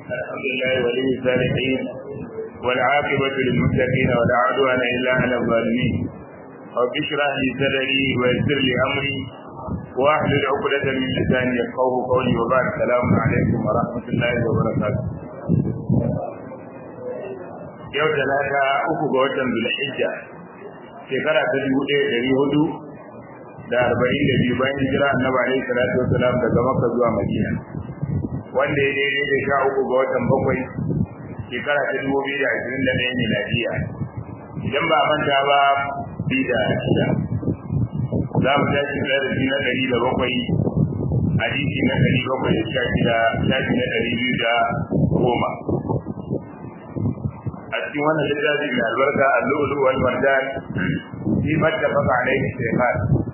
الحمد لله ولي الصالحين والعاقبة للمتقين ولا عدوان إلا على الظالمين رب اشرح لي صدري ويسر لي أمري واحلل عقدة من لساني يفقهه قولي وبعد السلام عليكم ورحمة الله وبركاته yau talata uku ga watan zulhijja shekara ta dubu ɗaya ɗari hudu da arba'in da biyu bayan hijira annabi alaihi salatu wasalam daga makka zuwa madina wanda ya daidai da sha uku ga watan bakwai shekara ta dubu biyu da ashirin da ɗaya miladiya idan ba manta ba biyu da shida za mu tashi darasi na ɗari da bakwai hadisi na ɗari bakwai da sha shida shafi na ɗari biyu da goma a cikin wannan littafi mai albarka al-lu'lu wal marjan fi mattafaqa alayhi shaykhan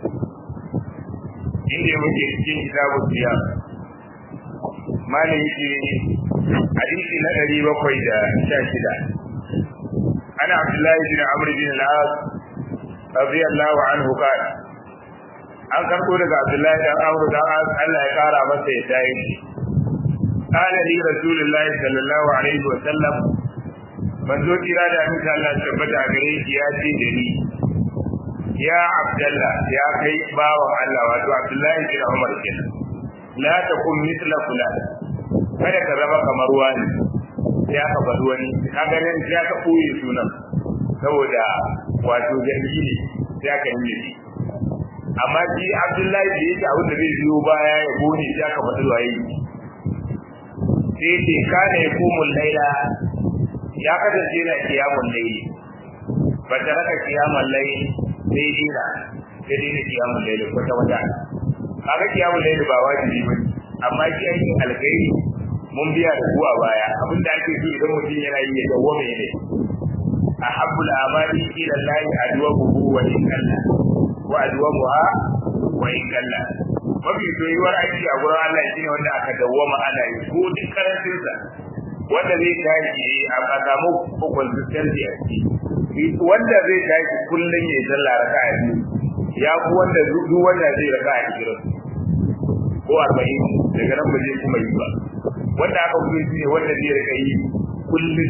inda muke cikin kitabu siyam malin yake hadisi na ɗari bakwai da sha shida ana abdullahi bin amr bin al-as radiyallahu anhu qala an karɓo daga abdullahi dan amr dan as Allah ya kara masa ya tayi qala li rasulullahi sallallahu alaihi wa sallam manzo kira da amince Allah ya tabbata a gare shi ya ce da ni ya abdullah ya kai bawan Allah wato abdullahi bin umar kenan la takun mithla fulan kada ka zama kamar wani ya ka faɗi wani kaga nan ya ka koyi sunan saboda wato zargi ne ya ka yi ne amma shi abdullahi da yake abin da zai biyo baya ya gone ya ka faɗi waye sai ce kana ya kumul laila ya kasance na kiyamun laili ba ta raka kiyamun laili sai dina sai dina kiyamun laili kwata wata kaga kiyamun laili ba wajibi ba amma shi aikin alkhairi mun biya da kuwa baya abinda ake so idan mutum yana yi ya dawo mai ne ahabbul amali ila allahi adwamuhu wa in kalla wa adwamuha wa in kalla mafi soyuwar aiki a gurin Allah shine wanda aka dawwama ana yi ko duk karancin sa wanda zai tashi a samu consistency a ciki wanda zai tashi kullum ya sallah raka'a biyu ya ku wanda duk wanda zai raka'a ishirin ko arba'in daga nan ba zai kuma yi ba wanda aka fi shi ne wanda zai rika yi kullum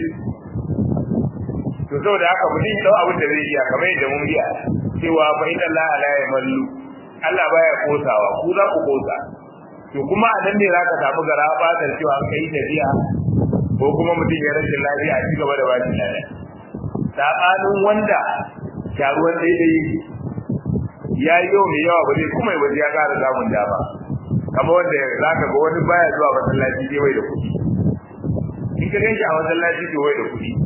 to saboda haka mutum dau abin da zai iya kamar yadda mun biya cewa fa inna Allah la yamallu Allah baya kosawa ku za ku kosa to kuma a nan ne za ka samu gara fatar cewa an kai tafiya ko kuma mutum ya rashin lafiya a cigaba da bashi lafiya sabanin wanda sharuwan daidai ya yi yau mai yawa ba zai kuma ba ya ƙara samun dama kama wanda za ka ga wani baya zuwa masallaci sai bai da kuɗi in ka ganshi a masallaci to bai da kuɗi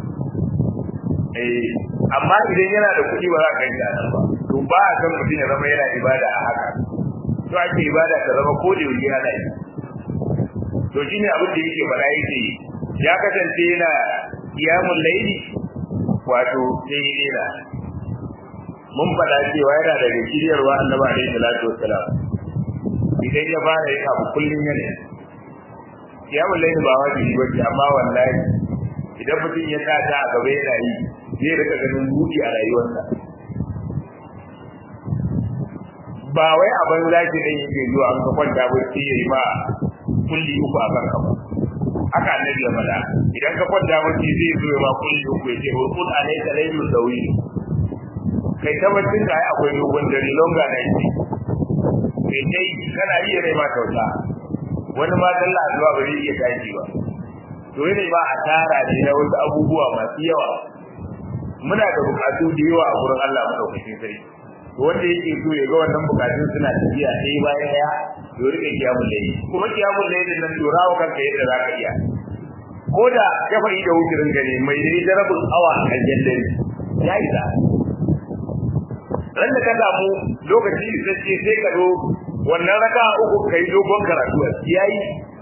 eh amma idan yana da kuɗi ba za ka ganshi a nan ba to ba a san mutum ya zama yana ibada a haka to ake ibada ta zama ko da yaushe ana yi to shine abin da yake faɗa yake ya kasance yana kiyamun laili wato sai yana mun faɗa cewa yana daga shiryarwa annabi alaihi salatu wassalam idan ya fara yin abu kullum yana kiyamun laili ba wajibi ba amma wallahi idan mutum ya sa ta a gaba yana yi zai rika ganin buɗi a rayuwarsa ba wai a banza ki dan yake zuwa an ka kwanta bacci yayi ba kulli uku a kan kafa haka annabi ya faɗa idan ka kwanta bacci zai zo ma kulli uku ya ce wa kun alayka laylul dawi kai tabbacin da ai akwai dogon dare longa na yi kai dai kana iya rai ma kyauta wani ma sallah zuwa ba zai iya tashi ba to ne ba a tara ne na wasu abubuwa masu yawa muna da bukatu da yawa a gurin Allah madaukakin sarki wanda yake so ya ga wannan bukatun suna tafiya sai bayan ya to rike kiyamul layli kuma kiyamul layli nan to rawo kanka yadda zaka iya ko da kafa da wucirin gane mai dai darabul awa a kan dare ya yi da ran da ka samu lokaci sai sai ka zo wannan raka uku kai dogon karatu yayi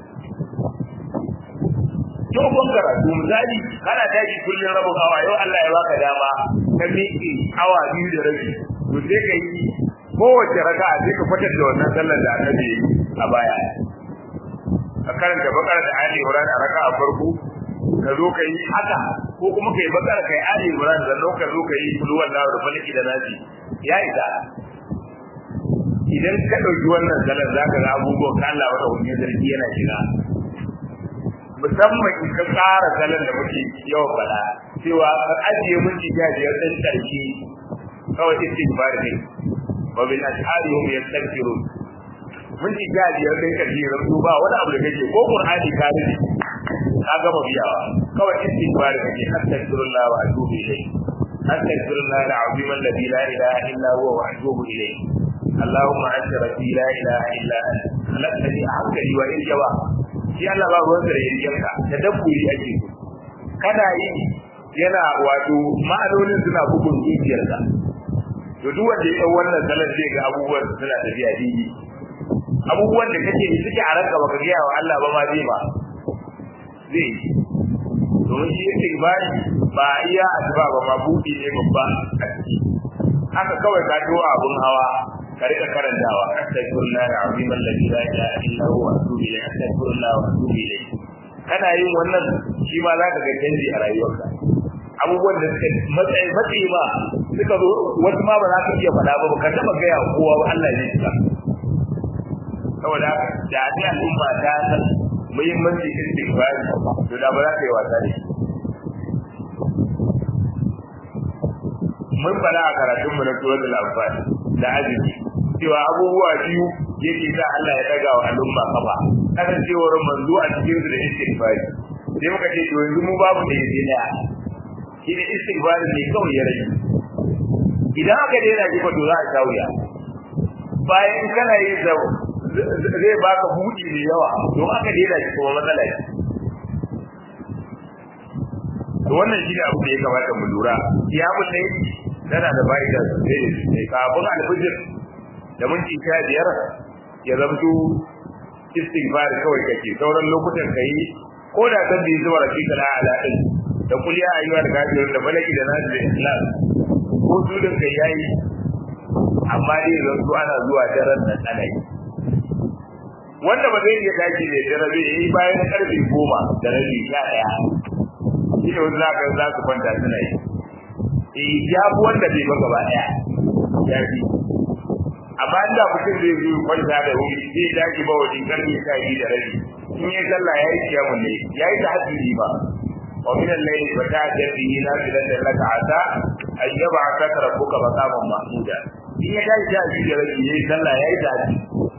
dogon karatu misali kana tashi kullun rabin awa yau Allah ya baka dama ka miƙe awa biyu da rabi to sai ka yi kowace raka sai ka kwatar da wannan sallar da annabi a baya a karanta bakara da ali imran a raka a farko ka zo ka yi haka ko kuma ka yi bakara ka yi ali imran da ka zo ka yi kulu wallahu da falaki da nasi ya isa idan ka ɗauki wannan sallar za ka ga abubuwan ka Allah wata wani zargi yana shiga musamman in ka tsara salon da muke yawan faɗa cewa ka ajiye mun jiga biyar ɗin ƙarshe kawai istighfar ne wa bil ashari hum yastaghfirun mun jiga biyar ɗin ƙarshe rabu ba wani abu da kake ko qur'ani ka rubuce ka gama biyawa kawai istighfar kake astaghfirullah wa atubu ilayhi astaghfirullah al-azim alladhi la ilaha illa huwa wa atubu ilayhi اللهم انت ربي لا اله الا انت خلقتني عبدي وان جوا shi Allah ba ruwan da yanka da dabburi ake so kana yi yana wato ma'anonin suna bugun zuciyarka to duk wanda ya dau wannan salar zai ga abubuwan suna tafiya daidai abubuwan da kake yi suke a ranka baka gaya wa Allah ba ma zai ba zai yi domin shi yake ibadi ba iya addu'a ba ma buɗi ne babba a ciki haka kawai ka to abun hawa ka rika karantawa astaghfirullah alazim alladhi la ilaha illa huwa atubu ilayhi astaghfirullah wa atubu ilayhi kana yin wannan shi ma zaka ga canji a rayuwarka abubuwan da suka matsayi matsayi ba suka zo wasu ma ba za ka iya faɗa ba ka taɓa gaya kowa ba Allah ne ka saboda da ni al'umma ta san muhimmanci istighfar to da ba za ka yi wasa da shi mun fara a karatun mu na tuwar al-anfal da azumi cewa abubuwa biyu yake sa Allah ya daga wa al'umma kafa kasancewar manzo a cikin su da istighfari sai muka ce to yanzu mu babu da yake da shi ne istighfari ne kawai ya rage idan aka daina shi fa to za a sha wuya bayan kana yin sa zai baka buɗi mai yawa don aka daina shi kuma matsala ce to wannan shi ne abu da ya kamata mu lura ya bulle tana da fa'ida sosai ne kafin alfijir da minti sha biyar ya zamto istighfar kawai kake sauran lokutan ka yi ko da san bi zuwa rafiqa la ala din da kuliya ayyuhal kafirun da balaki da nasu da islam ko su din kai yayi amma dai zanto ana zuwa daren nan ana yi wanda ba zai iya tashi ne da rabi yayi bayan karfe goma da rabi sha daya shi ne wanda zaka za su kwanta suna yi eh ya fi wanda bai ba gaba daya ya fi amma inda mutum zai zo kwanta da wuri zai dace ba wajen karfe sha biyu da rabi in ya sallah ya yi kiyamun ne ya yi tahajjudi ba wa min al-layli fa ta'jal bihi nafilatan laka asa an yab'athaka rabbuka maqaman mahmuda in ya dace sha biyu da rabi ya yi sallah ya yi tahajjudi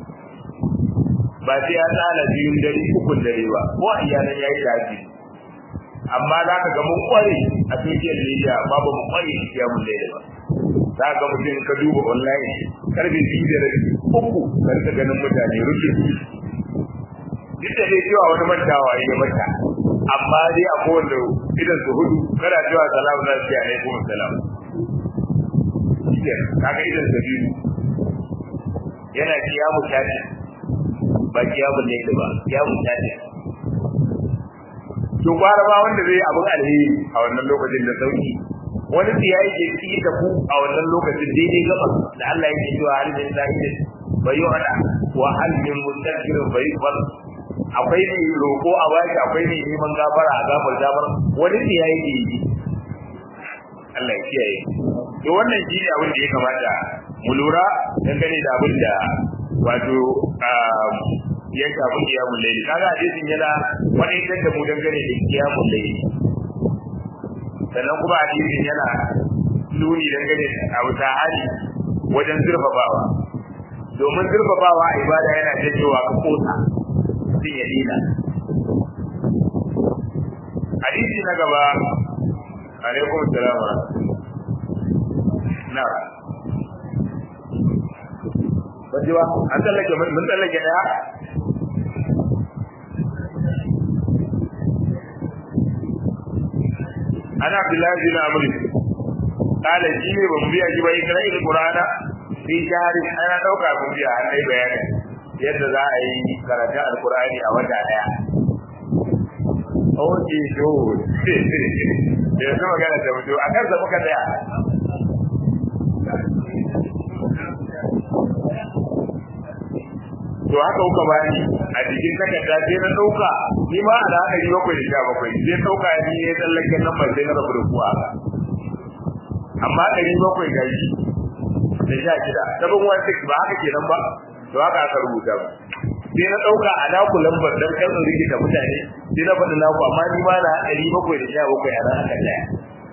ba sai ya tsala biyun dare ukun dare ba ko a iyalan ya yi tahajjudi amma za ka ga mun kware a social media amma ba mu kware shi ya mun daidai ba za ka mutum ka duba online karfe biyu da rabi uku ka rika ganin mutane rufe duk da dai cewa wani mantawa ya mata amma dai a kowanne idan su hudu kana cewa salam za su yi alaikum salam kaga idan su biyu yana kiyamu tashi ba kiyamu ne ba kiyamu tashi to gwara ba wanda zai abin alheri a wannan lokacin da sauki wani tsiya yake ci da ku a wannan lokacin daidai gaba da Allah yake cewa hal min zahid bayu ana wa hal min mustaghfirin bayu bal akwai ne roko a baki akwai ne neman gafara a gafar gafar wani tsiya yake yi Allah ya kiyaye to wannan shi ne abin da ya kamata mu lura dangane da abin da wato ya shafi kiyamun laili kaga hadisin yana wani da mu dangane da kiyamun laili sannan kuma hadisin yana nuni dangane da abu ta hali wajen zurfafawa domin zurfafawa a ibada yana janyowa ka kosa sun ya dina hadisi na gaba alaikum salam wa na Bajiwa, an tsallake mun tsallake daya ana abdullahi bin amr kala shi ne ban biya shi ba ikra il qur'ana fi shahri ana dauka ban biya an dai bayani yadda za a yi karatun alqur'ani a wata daya oke to da yanzu magana da mutu a kan muka daya to haka kuka bani a cikin takarda sai na dauka ni ma a da ɗari bakwai da sha bakwai sai dauka ni ya tsallake nan ba sai na rabu da kuwa amma ɗari bakwai ga shi da sha shida seven one six ba haka kenan ba to haka aka rubuta ba sai na dauka a naku lambar dan kan rikita mutane sai na faɗi naku amma ni ma na 717 a nan aka daya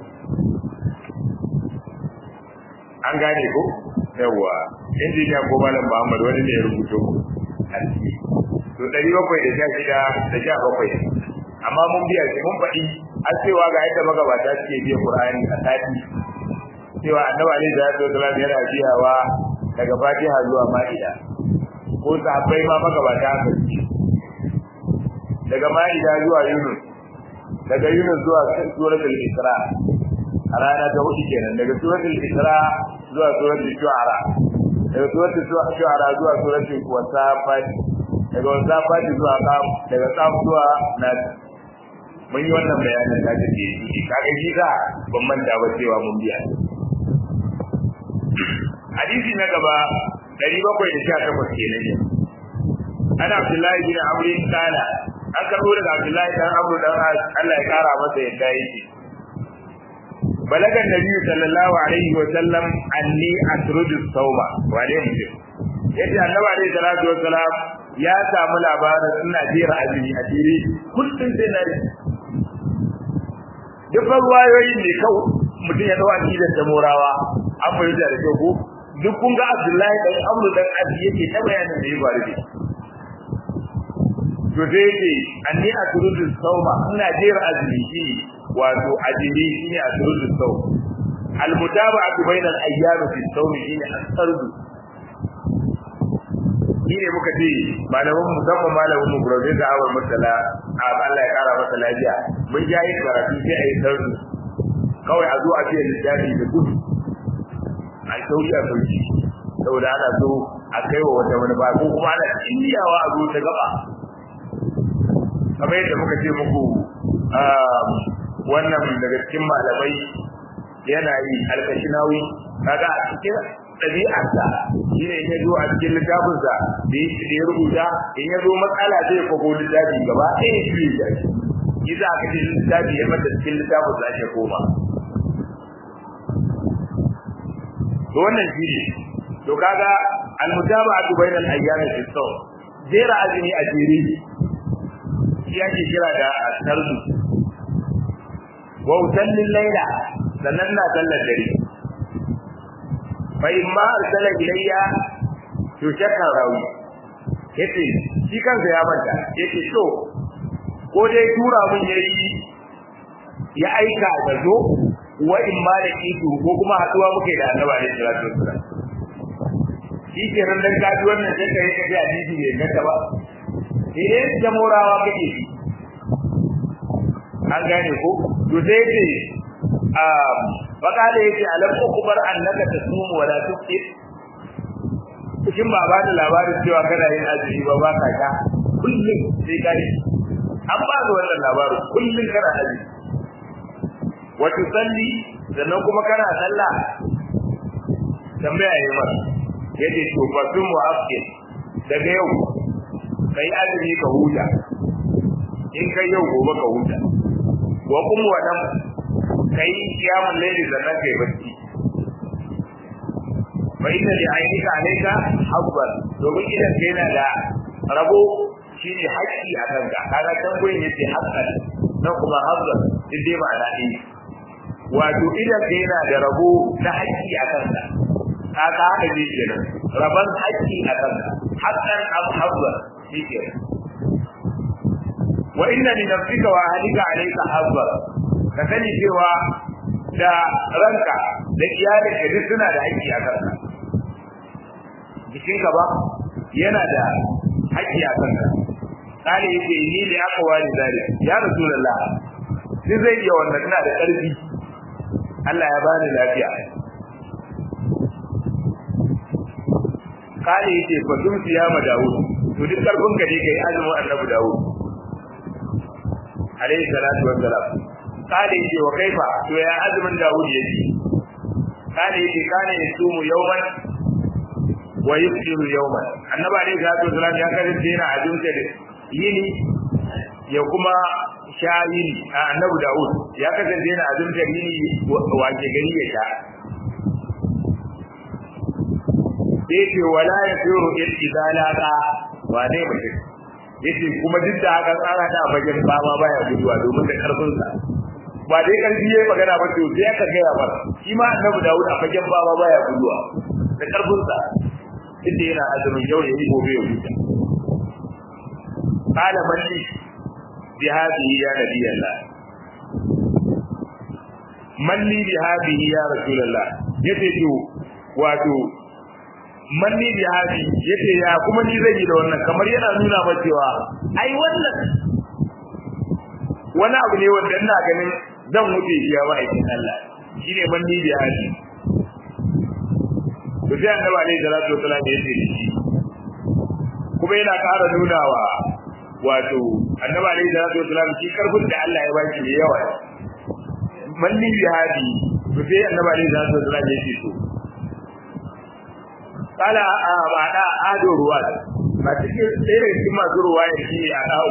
an gane ko yawa injiniya ko malam Muhammad wani ne ya rubuto a ciki to 716 da 17 amma mun biya shi mun faɗi an cewa ga yadda magabata suke biya Qur'ani a sati cewa Annabi alaihi salatu wasallam yana biyawa daga Fatiha zuwa Ma'ida ko sahabbai ma magabata haka daga Ma'ida zuwa Yunus daga Yunus zuwa suratul Isra a rana ta hudu kenan daga suratul Isra zuwa suratul Shu'ara daga suratul Shu'ara zuwa suratul Wasafat daga Wasafat zuwa Qaf daga Qaf zuwa Nas mun yi wannan bayanin da take yi kaga shi da ban manta ba cewa mun biya hadisi na gaba 718 kenan ne ana Abdullahi bin Amr kana an karbo daga Abdullahi dan Amr dan Allah ya kara masa yadda yake balagan nabi sallallahu alaihi wa sallam anni asrudu sawma wane mutum yace annabi alaihi salatu wa salam ya samu labarin ina jira azumi a jere kullum sai na duk ruwayoyin ne kawai mutum ya dawo akidar da morawa an fahimta da kyau ko duk kun ga Abdullahi dan Amru dan Abi yake ta bayanin da ya faru da to sai yake anni asrudu sawma ina jira azumi shi wato ajiri shine asrudu sawm almutaba'atu bainal ayyam fi sawm shine asrudu shine muka ce malamin musamman malamin mu professor Awar Murtala Allah ya kara masa lafiya mun ja yin karatu sai a yi sardu kawai a zo a ce littafi da gudu a sauki a sauki saboda ana so a kai wa wata wani ba ko kuma ana indiyawa a zo ta gaba kamar yadda muka ce muku wannan daga cikin malamai yana yi alkashinawi kaga a cikin ɗabi'arsa shi ne ya zo a cikin littafinsa da ya rubuta in ya zo matsala zai kwago littafi gaba ɗaya ya fiye da shi shi za ka ce littafi ya mata cikin littafin za ta koma to wannan shi ne to kaga almutaba'atu bainal ayyami fi sawm jera azumi a jere shi ake kira da tarzu wa usallil layla sannan na sallar dare fa imma arsala ilayya to shakka rawi yace shi kansa ya manta yace to ko dai tura mun yayi ya aika da zo wa imma da kitu ko kuma haduwa muke da annabi alaihi salatu wasallam shi ke ran dan kaji wannan sai kai kaji hadisi ne gata ba eh jamorawa kake shi an gane ko to sai ce faƙada yake alam ukubar annaka tasumu wala tuftir kin ba ba da labarin cewa kana yin azumi ba ba ka sha kullum sai kai an ba da wannan labarin kullum kana azumi wa tusalli sannan kuma kana sallah tambaya yayi ma yace to fa sun mu'akkil daga yau kai azumi ka huta in kai yau gobe ka huta wa kum wa nam kai kiyamun laili sannan kai bacci fa inna li aynika alayka habban domin idan kai na da rabo shine haƙƙi a kanka kaga can gurin yace haqqan nan kuma habban din dai ma'ana ne wato idan kai na da rabo na haƙƙi a kanka kaga haka ne kenan rabon haƙƙi a kanka haqqan am habban shi kenan wa inna li nafsika wa ahlika alayka habban ka sani cewa da ranka da iyalin ka duk suna da haƙƙi a kanka jikinka ba yana da haƙƙi a kanka kare yake ni da aka wani zari ya rasulullah ni zai iya wannan ina da ƙarfi Allah ya bani lafiya kare yake fa dum siyama Dawud to duk karfin ka ne kai azumin Annabi Dawud alayhi salatu wassalam kare yake wa kaifa to ya azumin Dawud yake kare yake kana yasumu yawman wa yuftiru yawman annabi alayhi salatu wassalam ya kasance yana azumta da yini ya kuma sha yini annabi Dawud ya kasance yana azumta yini wace gari ya sha yake wala yasiru idza laqa wane mutum yace kuma duk da haka tsara da bagen bama baya guduwa domin da karfin sa ba dai karfi yayi magana ba to sai aka gaya ba shi ma annabi Dawud a bagen bama baya guduwa da karfin sa inda yana azumin yau yayi gobe ya huta qala man li bi hadhihi ya nabiyallah man li bi hadhihi ya rasulullah yace to wato manni bi hadi yace ya kuma ni zai yi da wannan kamar yana nuna ba cewa ai wannan wani abu ne wanda ina ganin zan wuce shi ya ma'aikin Allah shine manni bi hadi to sai annabi alaihi salatu wasallam ya ce shi kuma yana ƙara nunawa wato annabi alaihi salatu wasallam shi karfin da Allah ya baki ne yawa manni bi hadi to sai annabi alaihi salatu wasallam ya ce to kala ba da ado ruwa ba cikin ɗaya daga cikin masu ruwa ya shi ne a ɗawo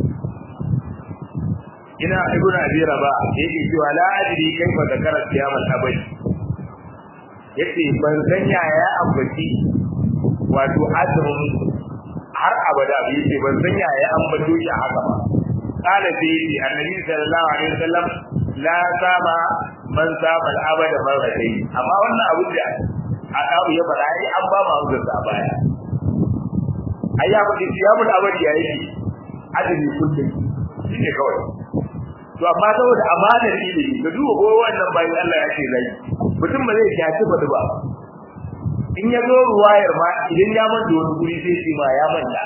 ina ibn abi raba yake cewa la adri kaifa zakara siyamal abadi yace ban san yaya ambaci wato azumin har abada bai yace ban san yaya ambato shi haka ba kala sai yace annabi sallallahu alaihi wasallam la sama man sama al-abada marratayn amma wannan abu da a ɗaru ya faɗa ai an ba ma hujjar sa baya ai ya faɗi siyamul abadi ya yi adami kullum shi ne kawai to amma saboda amanar ilimi da duba ko wannan bayan Allah ya ce zai mutum ba zai kyaci ba ba in ya zo ruwayar ma idan ya manta wani guri sai shi ma ya manta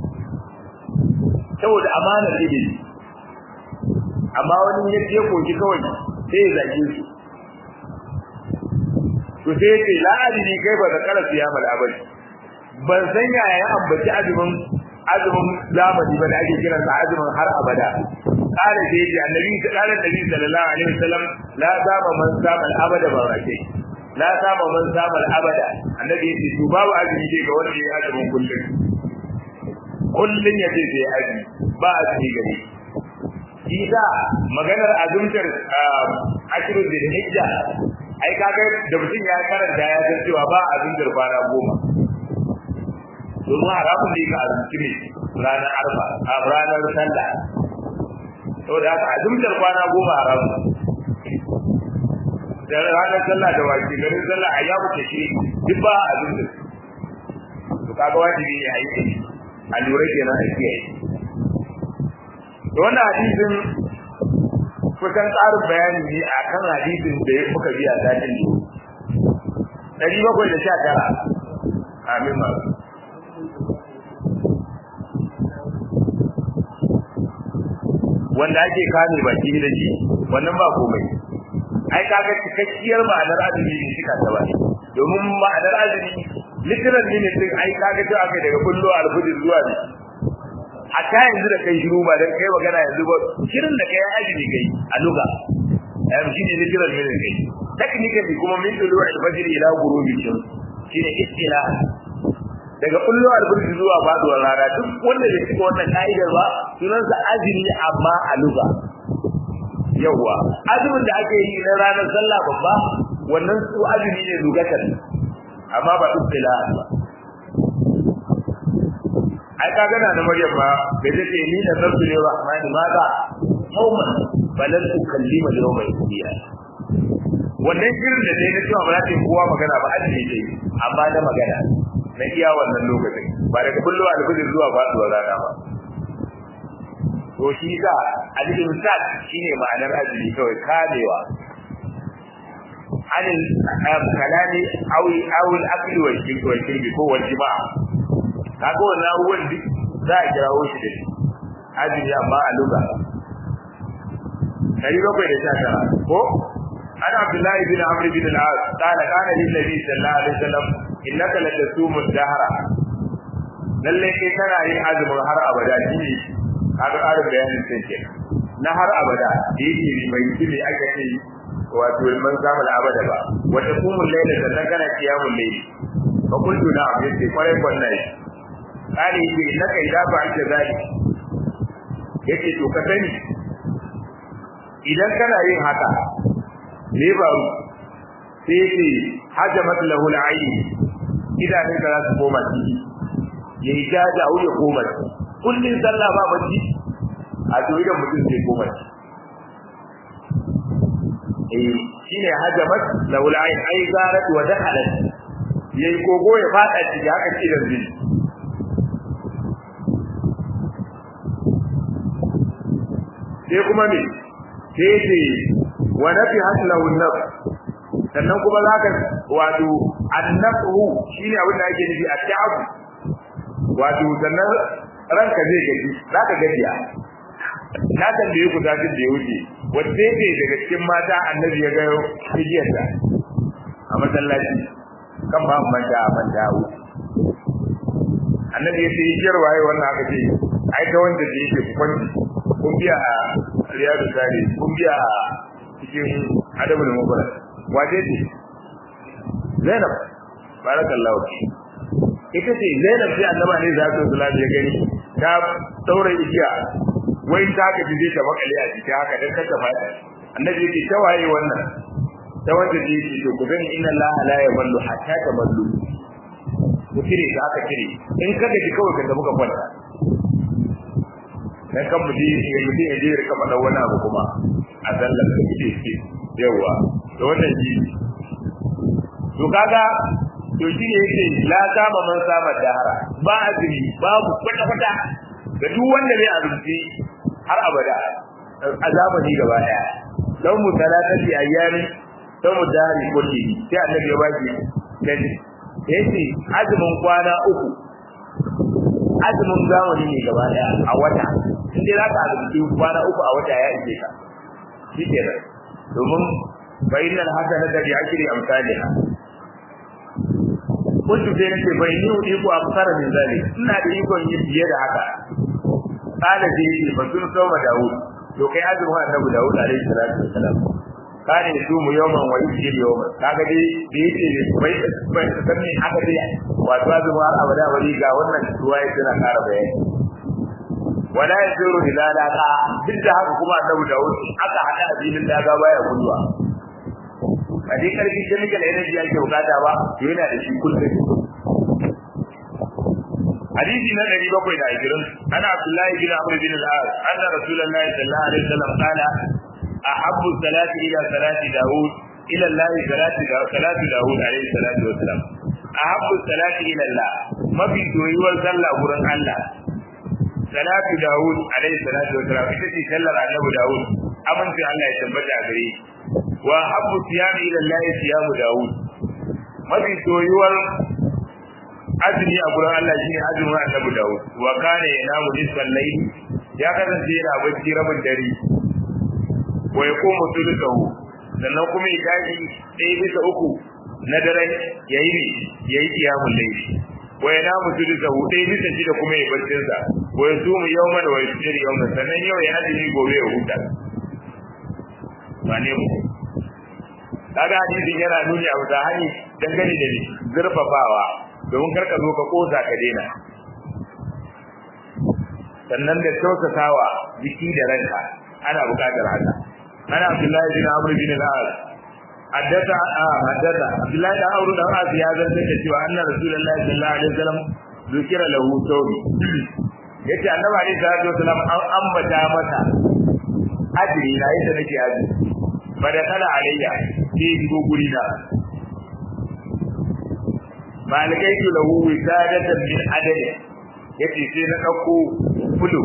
saboda amanar ilimi amma wani ya je koki kawai sai ya zage shi to sai ya ce la'adini kai ba da kara siya mal abadi ban san yaya ya ambaci azumin azumin zamani ba da ake kiran sa azumin har abada kare sai ya ce annabi sallallahu alaihi sallallahu alaihi wasallam la zama man sama al abada ba wace la zama man sama al abada annabi ya ce to babu azumi ke ga wanda ya azumin kullun kullun ya ce sai azumi ba azumi gare shi da maganar azumtar ashiru da hijja ai kaga da mutum ya karanta ya san cewa ba azumtar kwana goma domin haramun da yake azumci ne ranar arba a ranar sallah saboda haka azumtar kwana goma haramun da ranar sallah da wace garin sallah a ya muke shi duk ba azumtar to kaga wajibi ne a yi a lura kenan a kiyaye to wannan hadisin kusan tsarin bayani ne a kan hadisin da ya muka biya satin ne ɗari bakwai da sha tara amin ma wanda ake kame baki da shi wannan ba komai ai kaga cikakkiyar ma'anar azumi ne shika ta bane domin ma'anar azumi literal ne din ai kaga to aka daga kullu alfujr zuwa ne hatta yanzu da kai shiru ba dan kai magana yanzu ba shirin da kai azumi kai a luga ai shi ne literal ne kai technically kuma min dulu al-fajr ila ghurubi shams shine istilah daga kullu al-fajr zuwa faduwar rana duk wanda bai cika wannan ka'idar ba sunansa azumi amma a luga yawa azumin da ake yi na ranar sallah babba wannan su azumi ne lugatan amma ba istilah ba ai ka gana na Maryam ma da take ni da sabbi ne rahmani maza yawman balan tukallima yawma yasiya wannan shirin da dai na cewa ba za ta yi kowa magana ba azumi ce amma na magana na iya wannan lokacin ba daga kullu alfajir zuwa faduwar rana ba to shi ka al-imsak shine ma'anar azumi kawai kamewa anil kalami aw aw al-akli wal shirbi wal shirbi ko wal jima'a kaga wannan abubuwan duk za a kirawo shi da shi azumi amma a luga dari bakwai da sha tara ko ana abdullahi bin amr bin al-as qala kana lin nabi sallallahu alaihi wasallam innaka la tasumu dahra lalle kai kana yin azumin har abada shine kaga ƙarin bayanin sai ke na har abada da yake bai yi ne aka ce wato man samu abada ba wata kumul laila sannan kana kiyamul layli fa kuntu na abin sai kwarai kwarai kare yake na kai da ba ake zai yake to ka sani idan kana yin haka ne ba sai yake hajamat lahu al-ayn idanun ka za su koma ciki yayi jaja ya koma kullun sallah ba bacci a to idan mutum sai koma eh shine hajamat laula ai ai zarat wa dakhalat yayi kogo ya fada ciki haka ce da zai sai kuma me sai ce wa nafi haslahu nafs sannan kuma zaka wato annafu shine abin da ake nufi at-ta'ab wato sannan ranka zai gaji zaka gajiya na tambaye ku zafin da ya wuce wacce ce daga cikin mata annabi ya gayo hijiyarta a masallaci kan ba manta a manta a wuce annabi ya ce hijiyar waye wannan aka ce ai ta wanda da yake kwanci kun biya a riyadu sare kun biya a cikin adabul mubarak wace ce zainab barakallahu ita ce zainab sai annaba ne za su salatu ya gani ta daura igiya wai ta ka ji ta makale a cikin haka dan kanta fada annabi yake ta waye wannan ta wanda ji yake to ku gani inna allaha la yamallu hatta tamallu ku kire ta aka kire in ka gaji kawai ka tafi ka kwanta dan kan mutum ya mutum ya je ya rika faɗa wani abu kuma a sallar da kike ce yawa to wannan ji to kaga to shi ne yake la sama man sama dahara ba azumi babu kwata kwata ga duk wanda bai azumci har abada a zamani gaba daya dan mu talatati ayyami dan mu dari kulli sai annabi ya baki gani yace azumin kwana uku azumin zamani ne gaba daya a wata inda za ka azumci kwana uku a wata ya ishe ka shi kenan domin bayyana hasanata bi ashri amsalha kuntu sai nace bai ni udi ku amsara min zali ina da ikon yin biye da haka kana da yi ba sun soma Dawud to kai azumin annabi Dawud alaihi salatu wassalam kana su mu yawman wa yusir yawman kaga dai da yake bai bai san me aka dai wato azumin har abada wani ga wannan ruwaya tana ƙara bayani wala yasiru ila laqa duk da haka kuma annabi Dawud aka hada addinin daga baya guduwa a dai karfi chemical energy ake bukata ba to yana da shi kullum hadisi na 720 ana Abdullah bin Amr bin al-As anna Rasulullahi sallallahu alaihi wasallam qala ahabbu salati ila salati Dawud ila Allah salati salati Dawud alaihi salatu wasalam ahabbu salati ila Allah mafi doyuwar sallah gurin Allah salatu Dawud alaihi salatu wasalam ita ce sallar Annabi Dawud amince Allah ya tabbata a gare shi wa habbu siyami ila Allah siyamu Dawud mafi soyuwar azumi a gurin Allah shine azumin Annabi Dawud wa kana yanamu nisfal layl ya kasance yana bacci rabin dare wa yaqumu thuluthahu sannan kuma ya tashi ɗaya bisa uku na daren yayi ne yayi qiyamul layl wa yanamu thuluthahu ɗaya bisa shida kuma ya baccin sa wa yasumu yawman wa yaftiru yawman sannan yau ya azumi gobe ya huta ba ne mu kaga hadisin yana nuni a wata hani dangane da zurfafawa domin karka zo ka kosa ka daina sannan da tausasawa jiki da ranka ana buƙatar haka ana Abdullahi bin Amr bin al-As haddata haddata Abdullahi bin Amr bin al-As ya zanta da cewa anna Rasulullahi sallallahu alaihi wasallam zikira lahu tawbi yace annabi alaihi salatu wasallam an ambata masa ajri na yadda nake ajri bada kala alayya sai shigo guri na malikai tu lahu wisadatan min adad yace sai na dauko bulu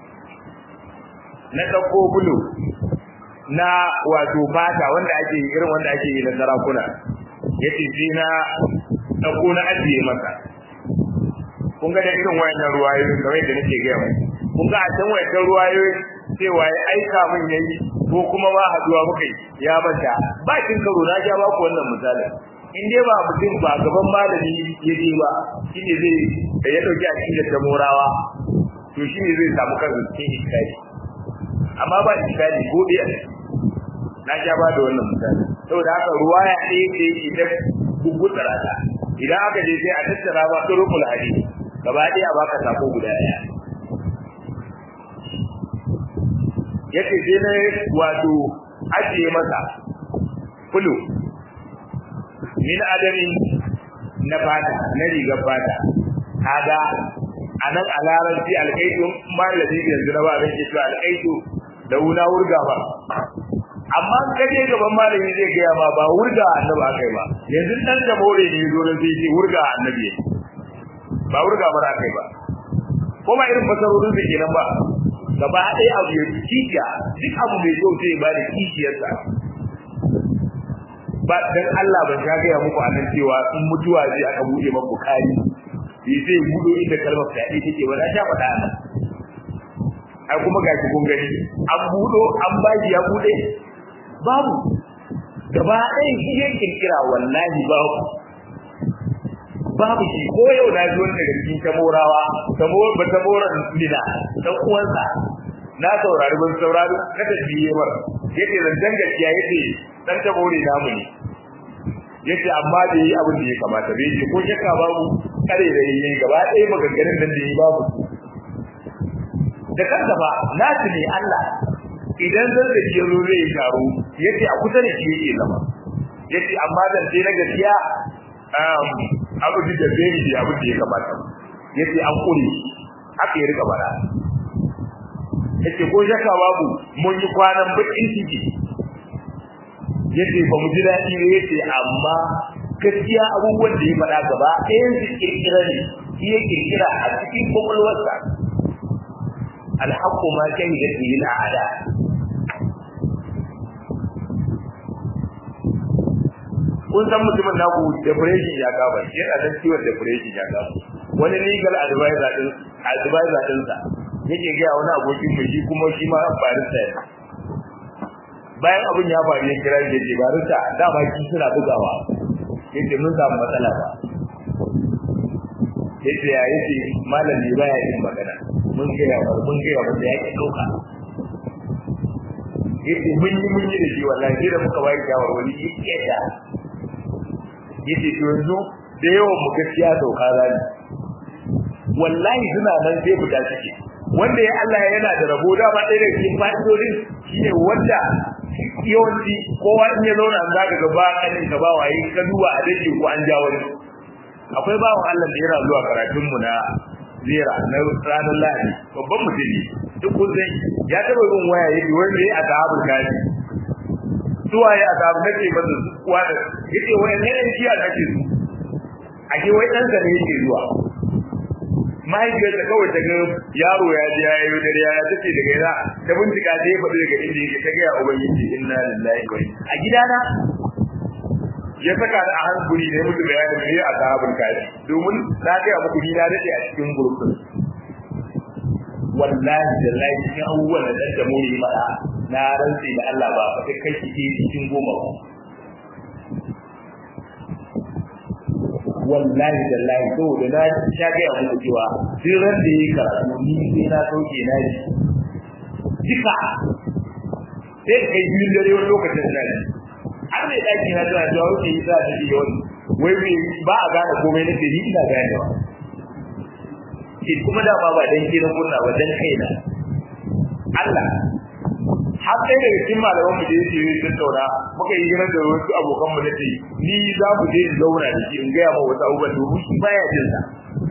na dauko bulu na wato fata wanda ake irin wanda ake yi na sarakuna yace sai na dauko na ajiye masa kun ga da irin wayannan ruwayoyi kamar yadda nake ga mai kun ga a can wayannan ruwayoyi cewa ya aika min yayi ko kuma ba haduwa muka yi ya manta ba kin karo na ja ba ku wannan misali in dai ba mutum ba gaban malami ya je ba shine zai da ya dauki akida ta morawa to shine zai samu kansa cikin iskari amma ba iskari ko dai na ja ba da wannan misali saboda haka ruwaya ɗaya ce idan gugutsara ta idan aka je sai a tattara ba turukul hadisi gaba ɗaya baka sako guda ɗaya yace sai na wato ajiye masa kulu min adami na fata na rigar fata kaga anan a larabci alƙaitu malami yanzu na ba zan ce cewa alƙaitu da wuna wurga ba amma ka je gaban malami zai gaya ma ba wurga annabi akai ba yanzu dan da more ne zo nan sai ce wurga annabi ba wurga ba akai ba ko ba irin fasarorin da kenan ba gaba ɗaya abu ya kishiya duk abu mai kyau sai ba da kishiyarsa ba dan Allah ban sha gaya muku anan cewa in mutuwa zai aka buɗe maka bukari yi zai buɗo inda kalmar fyaɗe take ba na sha faɗa nan ai kuma ga kun gani an buɗo an baki ya buɗe babu gaba ɗaya shi ya kirkira wallahi babu babu shi ko yau na ji wani daga cikin tamorawa tamor ba tamoran nina dan uwansa na saurari ban saurari na tafiye mar yace zancan gaskiya yace dan tamore namu ne yace amma da yi abin da ya kamata bai ce ko shakka babu kare da yayi gaba ɗaya maganganun nan da yi babu da kanka ba nasu ne Allah idan zan da ke zo zai taro yace a kusa da shi yake zama yace amma dan sai na gaskiya um abu da zai yi abu da ya kamata yace an kure haka ya rika bara yace ko shakka babu mun yi kwanan bakin ciki yace ba mu ji daɗi ne yace amma gaskiya abubuwan da ya faɗa gaba ɗayan su kirkira ne shi ya kirkira a cikin kwakwalwarsa alhaqqu ma shahidat bihi al'ada kun san mutumin naku depression ya gaba yana da ciwon depression ya gaba wani legal advisor din advisor din sa yake ga wani abokin mu shi kuma shi ma barista ne bayan abin ya faru ya kira shi yake barista dama shi suna bugawa yake mun samu matsala ba yace ya yace malami baya yin magana mun ga ya mun ga ya wanda yake dauka yace mun yi mun yi da shi wallahi sai da muka bayar shawarwari yake da yace to yanzu da yawan mu gaskiya sauka zani wallahi suna nan sai fita ciki wanda ya Allah yana da rabo da ba ɗaya daga cikin fa'idodin shine wanda yawanci kowa in ya zauna an zaka ga ba kanin ka ba waye ka duba a dake ko an ja wani akwai bawan Allah da yana zuwa karatun mu na zira na ranar lahadi babban mutum ne duk kun san ya taba yin waya yake wanda ya ashabul kafi zuwa ya asabu nake masa kuwa da yace wai ne ne jiya nake su ake wai dan sa ne yake zuwa mahaifiyar da kawai ta ga yaro ya ji ya yi dare ya tace daga yana ta bincika ta yi faɗi daga inda yake ta gaya ubangiji inna lillahi wa a gidana ya saka da a hankuli ne mutu bayanin me a sahabul kafi domin na ga muku ni na dade a cikin gurbin wallahi da cikin abubuwan da dan da muri mada na rantsi da Allah ba fa kai kike cikin goma ba wallahi da lahi to da na sha ga muku cewa sai ran da yake karatu ni sai na sauke na ji duka sai kai biyun dare wani lokacin da ni har mai daki na tana cewa wuce yi sa da shi wani wai bai ba a gane komai na ni ina ganewa shi kuma da ba ba dan ke na kunna ba dan kaina Allah har sai daga cikin malaman mu da yake yi tattauna muka yi hira da wasu abokan mu nace ni za mu je zauna da shi in ga ma wasu abubuwan domin shi baya jin sa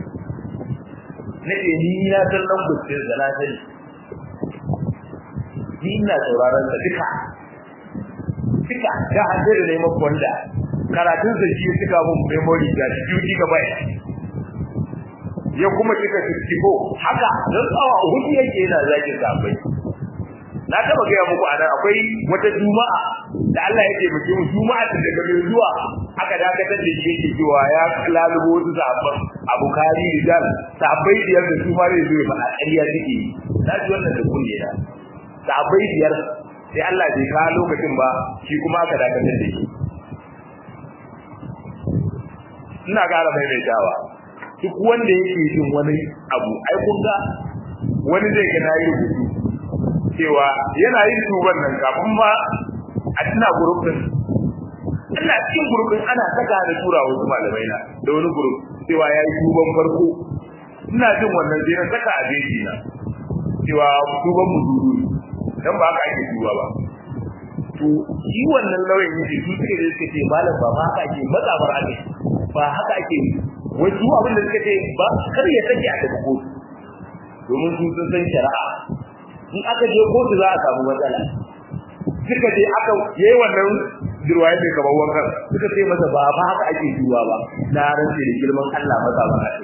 nace ni na san nan gutsin da na sani ni ina sauraron sa duka duka da hande da neman kwanda karatun sa shi suka mun memory da duty gaba ya kuma cika 64 haka dan tsawa hudu yake yana zaki sabai na taba gaya muku a nan akwai wata juma'a da Allah ya ce mutum juma'a ta daga mai zuwa aka dakatar da shi yake cewa ya lalubo wasu sabon abukari rijal sabai biyar da su ma zai zo ya faɗa ƙarya suke yi na ji wannan da kunne na sabai biyar sai Allah bai kawo lokacin ba shi kuma aka dakatar da shi ina ƙara maimaitawa duk wanda yake jin wani abu ai kun ga wani zai ga nayi rubutu cewa yana yin tuban nan kafin ma a tuna gurbin ina cikin gurbin ana saka da tura wasu malamai na da wani gurub cewa ya yi tuban farko ina jin wannan sai na saka a jeji na cewa tuban mu duru dan ba haka ake tuba ba to shi wannan lauyan yake su suke da suke ce malam ba ma haka ake matsabar ake ba haka ake wai su abin da suka ce ba kar ya sake a tafi kotu domin su sun san shari'a in aka je kotu za a samu matsala suka je aka yayi wannan dirwaye mai kamar wankan suka ce masa ba ba haka ake duwa ba na rantsi da girman Allah maza ba haka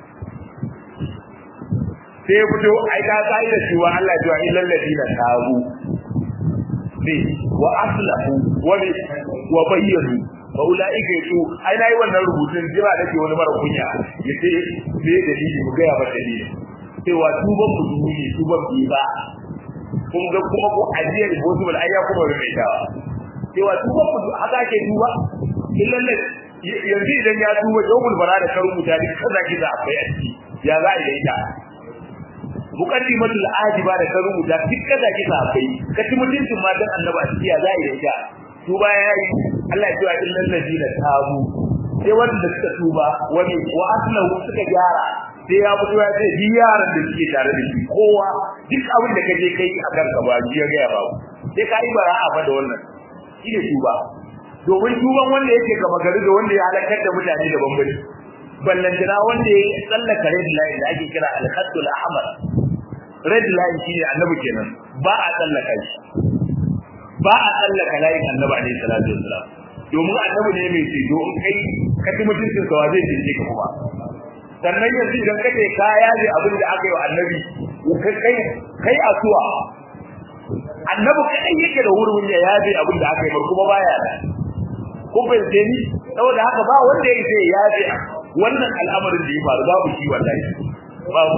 sai ya fito ai ka kai da cewa Allah ya ce illal ladina tabu ne wa aslahu wa wa bayyanu fa ulaika yato ai nayi wannan rubutun jira nake wani mara kunya yace me dalili mu ga ya ba dalili cewa tuban ku duni tuban bi ba kun ga kuma ko ajiyar possible ai ya kuma rubuta dawa cewa tuban ku haka ake tuba illal yanzu idan ya tuba jawabul bara da karu mutane kaza kiza akwai a ciki ya za a yi ita muqaddimatul ajiba da karu da duk kaza kiza akwai kaci mutuncin matan annabi a ciki ya za a yi ita tuba ya yi Allah ya ce illal ladina tabu sai wanda suka tuba wani wa aslahu suka gyara sai ya fito ya ce bi yaran da suke tare da shi kowa duk abin da kaje kai a kanka ba ji ya ga ba sai ka yi bara'a fa da wannan shine tuba domin tuban wanda yake gaba gari da wanda ya halakar da mutane da bambari ballantana wanda ya tsallaka red line da ake kira al-khatul ahmar red line shine annabi kenan ba a tsallaka shi ba a tsallaka layin annabi alaihi salatu wassalam domin annabi ne mai ceto in kai ka ci mutuncin sa zai cece ka kuma sannan yanzu idan ka ce ka yaje abin da aka yi wa annabi kai kai asuwa annabi kai yake da wurin ya yaje abin da aka yi mar kuma baya da ko bai ce ni saboda haka ba wanda ya ce yaje wannan al'amarin da ya faru babu shi wallahi babu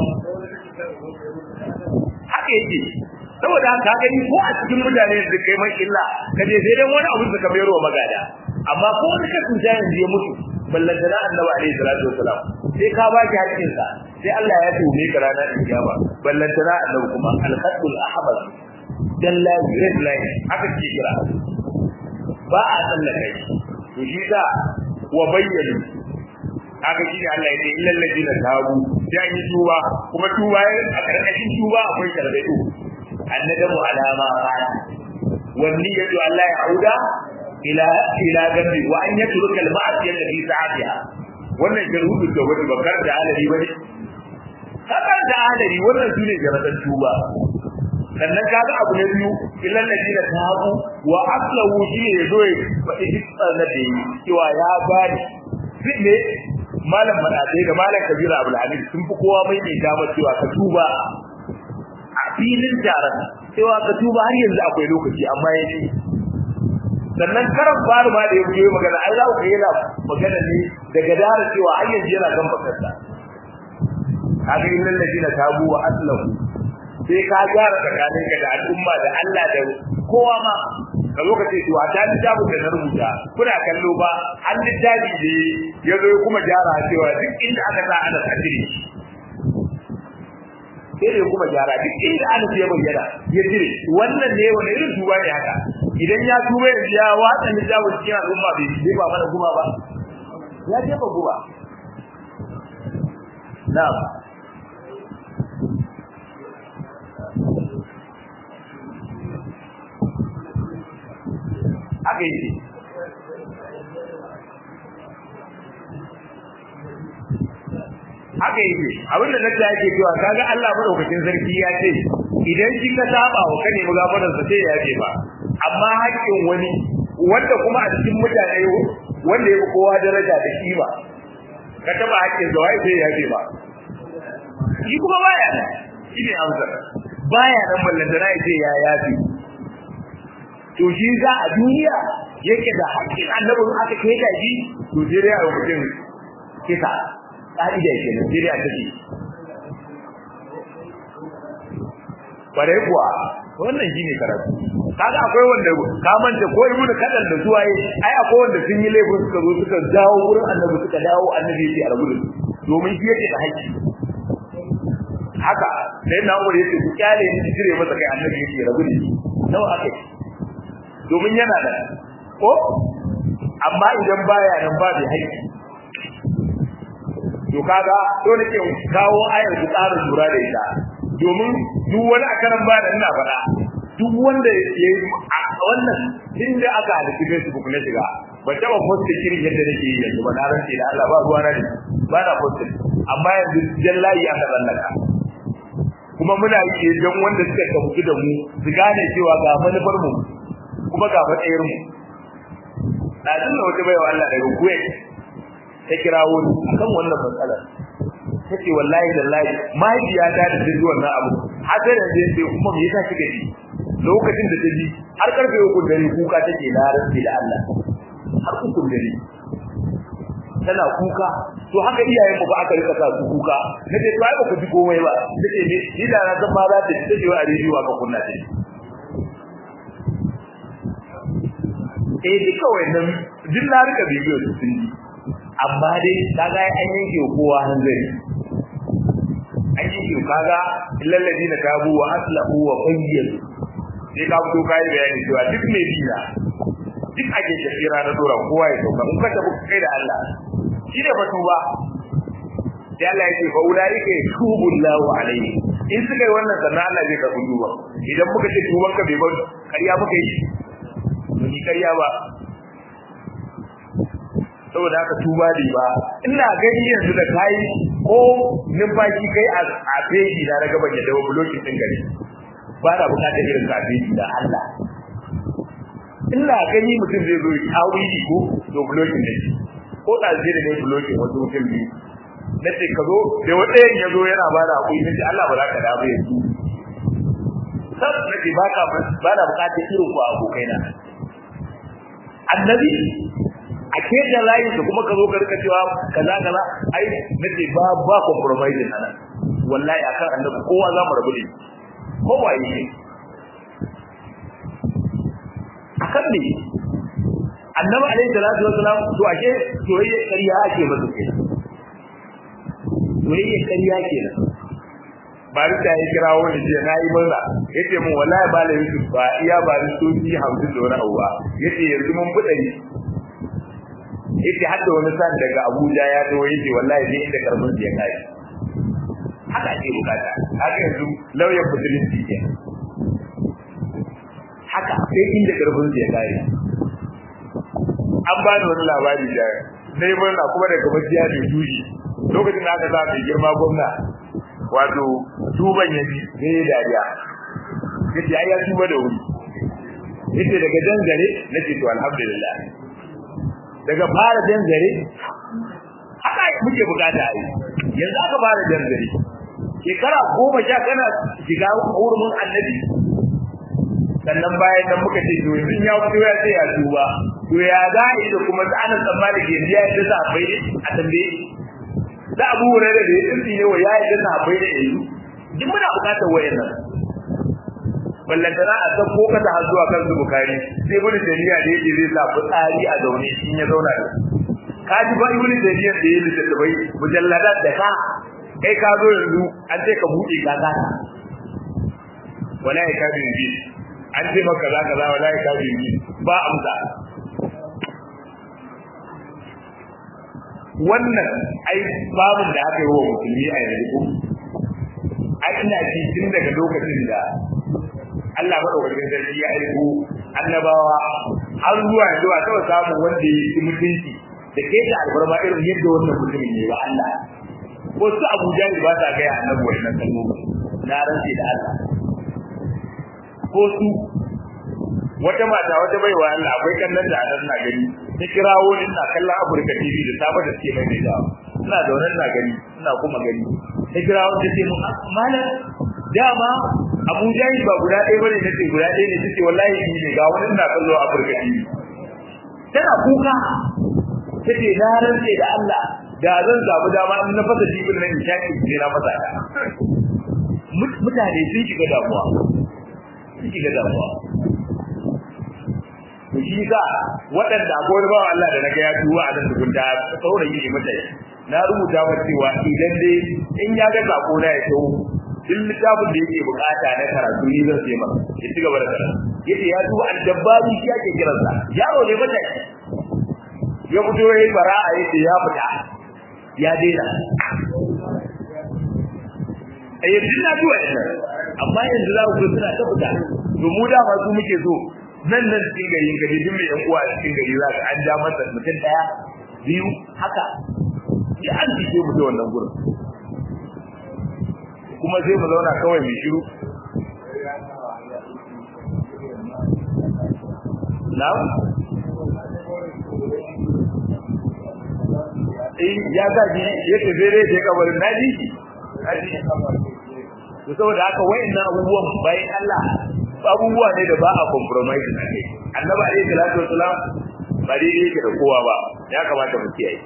haka yake saboda haka ka gani ko a cikin mutane da kai mai illa ka je sai dai wani abu da ka mayar wa magada amma ko wani ka tunta yanzu ya mutu ballanta na annabi alaihi salatu wasalam sai ka ba ki hakkin sa sai Allah ya tume ka ranar kiyama ballanta na annabi kuma al-khatul ahmar dan la red line haka ke kira ba a tsallaka shi to shi da wa bayyana haka shi ne Allah ya ce illal ladina tabu sai yi tuba kuma tuba a karkashin tuba akwai sharbai annadamu alama qala wan niyyatu alla yauda ila ila gambi wa an yatruka al ma'siyata fi sa'atiha wannan jarhudu da wani bakar da alari bane kakar da alari wannan sune jaradan tuba sannan kaga abu na biyu illal ladina tabu wa aslahu shi ne yazo ya faɗi hitsar da yi cewa ya gane ne malam madadai da malam kabira abul hamid sun fi kowa mai mai damar cewa ka tuba a filin taron cewa ka tuba har yanzu akwai lokaci amma ya ce sannan karan faru ma da ya biyo magana ai za ku ga yana magana ne daga dara cewa har yanzu yana kan bakarsa kaga innal ladina tabu wa aslahu sai ka gyara tsakaninka da al'umma da Allah da kowa ma ka zo ka ce to a ta littafin da na rubuta kuna kallo ba an littafi ne ya zo kuma gyara cewa duk inda aka sa ana tsakiri sai da kuma gyara duk inda ana ya bayyana ya jire wannan ne wani irin tuba ne haka idan ya tuba yanzu ya watsa littafin cikin al'umma bai je ba mana kuma ba ya jefa guba na'am haka yake haka yake abin da nake yake cewa kaga Allah madaukakin sarki ya ce idan shi ka saba wa kane mugafaran sa sai ya yafe ba amma haƙƙin wani wanda kuma a cikin mutane wanda ya fi kowa daraja da kima ka taba haƙƙin sa wai sai ya yafe ba shi kuma baya nan shi ne amsar baya nan ballantana ya ce ya yafe to shi za a duniya yake da haƙƙin annabin aka kai da shi to sai dai a mutum kisa ƙa'ida ke nan sai dai a tafi bare kuwa wannan shine karatu kaga akwai wanda ka manta ko ibnu kadan da zuwaye ai akwai wanda sun yi laifin suka zo suka dawo wurin annabi suka dawo annabi yake a rabu domin shi yake da haƙƙi haka sai na umar yake ku kyale ni jire masa kai annabi yake rabu da shi nawa akai domin yana da ko amma idan baya nan ba bai haƙƙi to kaga dole ke kawo ayar ku ƙara lura da ita domin duk wani akaran ba da ina faɗa duk wanda ya yi wannan inda aka halitta Facebook na shiga ba taɓa post kirin yadda nake yi yanzu ba na rance da Allah ba ruwa na ne ba na post amma yanzu jallayi aka tsallaka kuma muna yi don wanda suka tafi da mu su gane cewa ga manufar mu kuma ga matsayar mu ɗazin da wata baiwa Allah daga Kuwait ta kirawo ni akan wannan matsalar ta ce wallahi da lahi mahaifiyata da ta ji wannan abu har sai da zai ce kuma me yasa kika ji lokacin da ta ji har karfe uku dare kuka take na rantsi da Allah har uku dare tana kuka to haka iyayen mu ba aka rika sa su kuka nace to ai baka ji komai ba nace ne ni da na san ma za ta ji take wa rediyo aka kunna ta eh duka wannan din na rika bidiyo su sun ji amma dai kaga an yanke kowa hanzari an yanke kaga illal ladina tabu wa aslahu wa qayyadu sai ka fito kai bayani cewa duk mai biya duk ake shafira na dora kowa ya sauka in ka tafi kai da Allah shi ne batu ba sai Allah yake fa ulaika yatubu Allahu alaihi in suka yi wannan sannan Allah zai karɓi duba idan muka ce tuban ka bai bar kariya muka yi mun yi kariya ba saboda haka tuba ne ba ina gani yanzu da kai ko numfashi kai a feji na daga ban yadda blocking din gari ba na bukatar irin ka feji da Allah ina gani mutum zai zo ya wuri ko to blocking ne ko da zai da ne blocking wasu mutum biyu na ce ka zo da wanda ya zo yana ba da hakuri nace Allah ba za ka dawo yanzu sab nake ba ka ba na bukatar irin ku abokaina annabi a kejan layin su kuma ka zo ka rika cewa kaza kaza ai nace ba ba compromise nan wallahi akan annabi kowa za mu rabu da kowa yake akan ne annabi alaihi salatu wassalam to ashe soyayya ƙarya ake masa ke soyayya ƙarya kenan bari da ya kira wani je na yi murna yace mun wallahi ba la yusuf ba iya ba da soji 50 da wani abu ba yace yanzu mun fudari yace hadda wani san daga Abuja ya zo yace wallahi sai inda karbin ya kai haka ake bukata haka yanzu lauyan musulunci ke haka sai inda karbin ya kai an ba ni wani labari da sai murna kuma daga majiya da juji lokacin da aka sa mai girma gwamna wato tuban ya ji sai ya dariya yace ai ya tuba da wuri yace daga jan gare nace to alhamdulillah daga fara jan zare haka muke bukata ai yanzu aka fara jan zare shekara goma sha kana shiga hurumin annabi sannan bayan nan muka ce to yanzu ya fito ya ce ya tuba to ya za a yi da kuma tsanin tsammani ke biya yadda sa bai a tambaye da abu wurin da ya tsinci ne wa ya yadda sa bai da yanzu duk muna bukatar wayannan ballantana a san ko ka ta zuwa kan su bukari sai ibnu tayyiba da yake zai sa fitsari a zaune in ya zauna da ka ji ba ibnu tayyiba da yake da bai mujalladat da ka kai ka zo yanzu an ce ka buɗe ka ka wallahi ka bin bi an ce maka kaza kaza wallahi ka bin bi ba amsa wannan ai babin da aka yi wa musulmi a yanzu ai ina ji tun daga lokacin da Allah madaukakin sarki ya aiko annabawa har zuwa yanzu a taɓa samun wanda ya yi mutunci da ke ta albarma irin yadda wannan mutumin ne ba Allah ko su Abu Jahil ba ta gaya annabi wannan kalmomi na rantsi da Allah ko su wata mata wata baiwa Allah akwai kallon da anan na gani ta kirawo ni ina kallon Afirka TV da safa da suke mai da ina da wannan na gani ina kuma gani ta kirawo ta ce mun malam dama Abu Jahil ba guda ɗaya bane nace guda ɗaya ne tace wallahi ni ne ga wani ina kallo a Afirka TV tana kuka tace na rantse da Allah da zan samu dama in na fasa jibin nan in shaki ne na fasa ta mutane sun shiga damuwa sun shiga damuwa to shi sa waɗanda akwai wani bawa Allah da naga ya tuwa a nan tukun da saurayi ne mutane na rubuta masa cewa idan dai in ya ga sako na ya tawo duk littafin da yake bukata na karatu ni zan sai masa ya ci gaba da karatu yace ya tuwa addabari shi ake kiransa yaro ne mutane ya fito yayi bara'a yace ya fita ya daina a yanzu na zuwa ina amma yanzu za ku suna ta fita to mu da masu muke so nan nan cikin gari ka duk mai yan uwa a cikin gari za ka an ja masa mutum daya biyu haka ya an cike mu da wannan gurin kuma sai mu zauna kawai mai shiru na'am eh ya gaji yake zai je kabarin naji naji to saboda haka wayannan abubuwan bayan Allah abubuwa ne da ba a compromise ne annabi alayhi salatu wasalam ba dai yake da kowa ba ya kamata mu kiyaye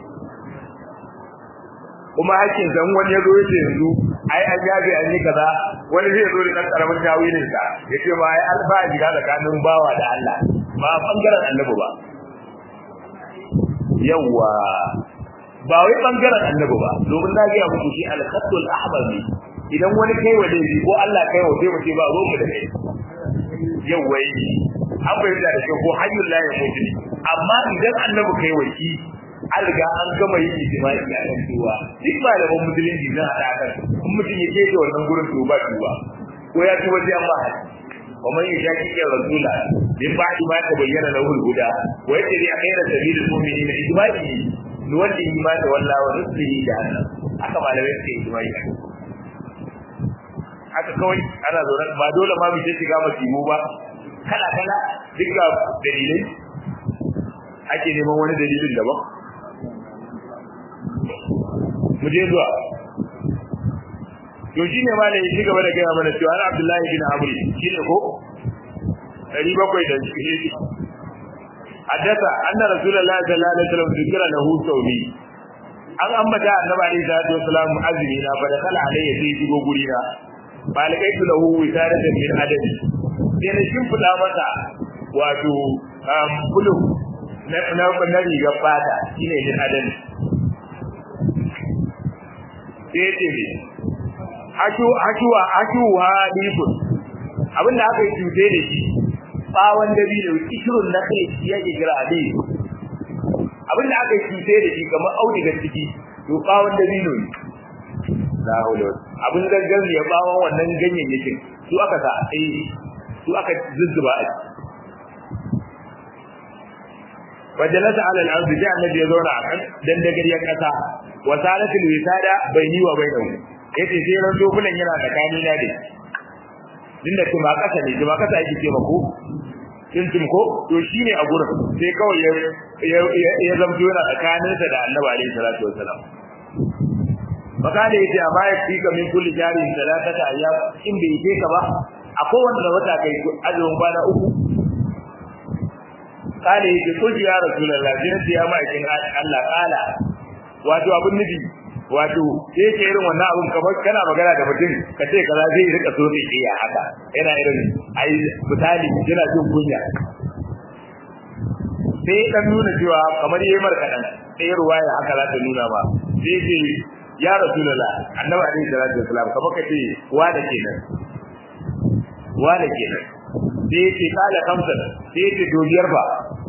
kuma hakkin san wani ya zo yace yanzu ai an yabe an yi kaza wani zai zo da kan karamin tawilin sa yace ma ai alfa jiga tsakanin bawa da Allah ba bangaren annabi ba yawa ba wai bangaren annabi ba domin na ga muku shi al-khatul ahmar ne idan wani kai wa laifi ko Allah kai wa sai mutum ba ruwan da kai yawa yi an bayyana da shi ko hayyul la yamutu amma idan annabi kai wa shi an riga an gama yin ijma'i a kan cewa duk malaman musulunci zan hada kan in mutum ya ce wannan gurin to ba tuba ko ya tuba sai an ba haji ومن يشاكك الرسول من بعد ما تبين له الهدى ويتبع غير سبيل المؤمنين اجماعه نوله ما تولى ونصله جهنم haka malamai suke ijma'i haka kawai ana zaune ba dole ma mu shiga masimu ba kala kala duka dalilai ake neman wani dalilin daban mu je zuwa to shine ma da shi gaba da gaya mana cewa Abdullahi bin Amr shine ko 700 da shi haddasa anna rasulullahi sallallahu alaihi wasallam zikra lahu tawbi an ambata annabi alaihi salatu wasallam azmi na fa dakala alayya sai shigo guri na balikaitu lahu wisadatan min adadi sai na shimfida masa wato bulu na na na rigar fata shine min adadi sai ce hashu hashuwa hashuwa difun abinda aka yi cuce da shi bawon dabino kishirun na kai shi yake kira abi abinda aka yi cuce da shi kamar audigar ciki to bawon dabino ne la hawla abin gangan ya bawon wannan ganyayyakin su aka sa eh su aka zuzzuba a wajalasa ala al-ardi ja annabi ya zauna a kan dandagariyar kasa wa salatul wisada bayni wa bainahu yace sai ran dokunan yana tsakani na da dinda kuma kasa ne kuma kasa yake ce mako tuntun ko to shine a gurin sai kawai ya ya zamto yana tsakanin sa da Annabi alaihi salatu wasalam makale yace a baya fi ka min kulli jari salatata ayyam in bai je ka ba a kowanne da wata kai azumin kwana uku kale yace ko ya rasulullahi sai ya ma'aikin Allah kala wato abun nufi wato sai ke irin wannan abun kamar kana magana da mutum ka ce kaza zai rika so sai iya haka yana irin ai misali yana jin kunya sai dan nuna cewa kamar yayi marka dan sai ruwaya haka za ta nuna ba sai ce ya rasulullah annabi alaihi salatu wasalam kamar ka ce wa da kenan wa da kenan sai ce kala kamsa sai ce dogiyar ba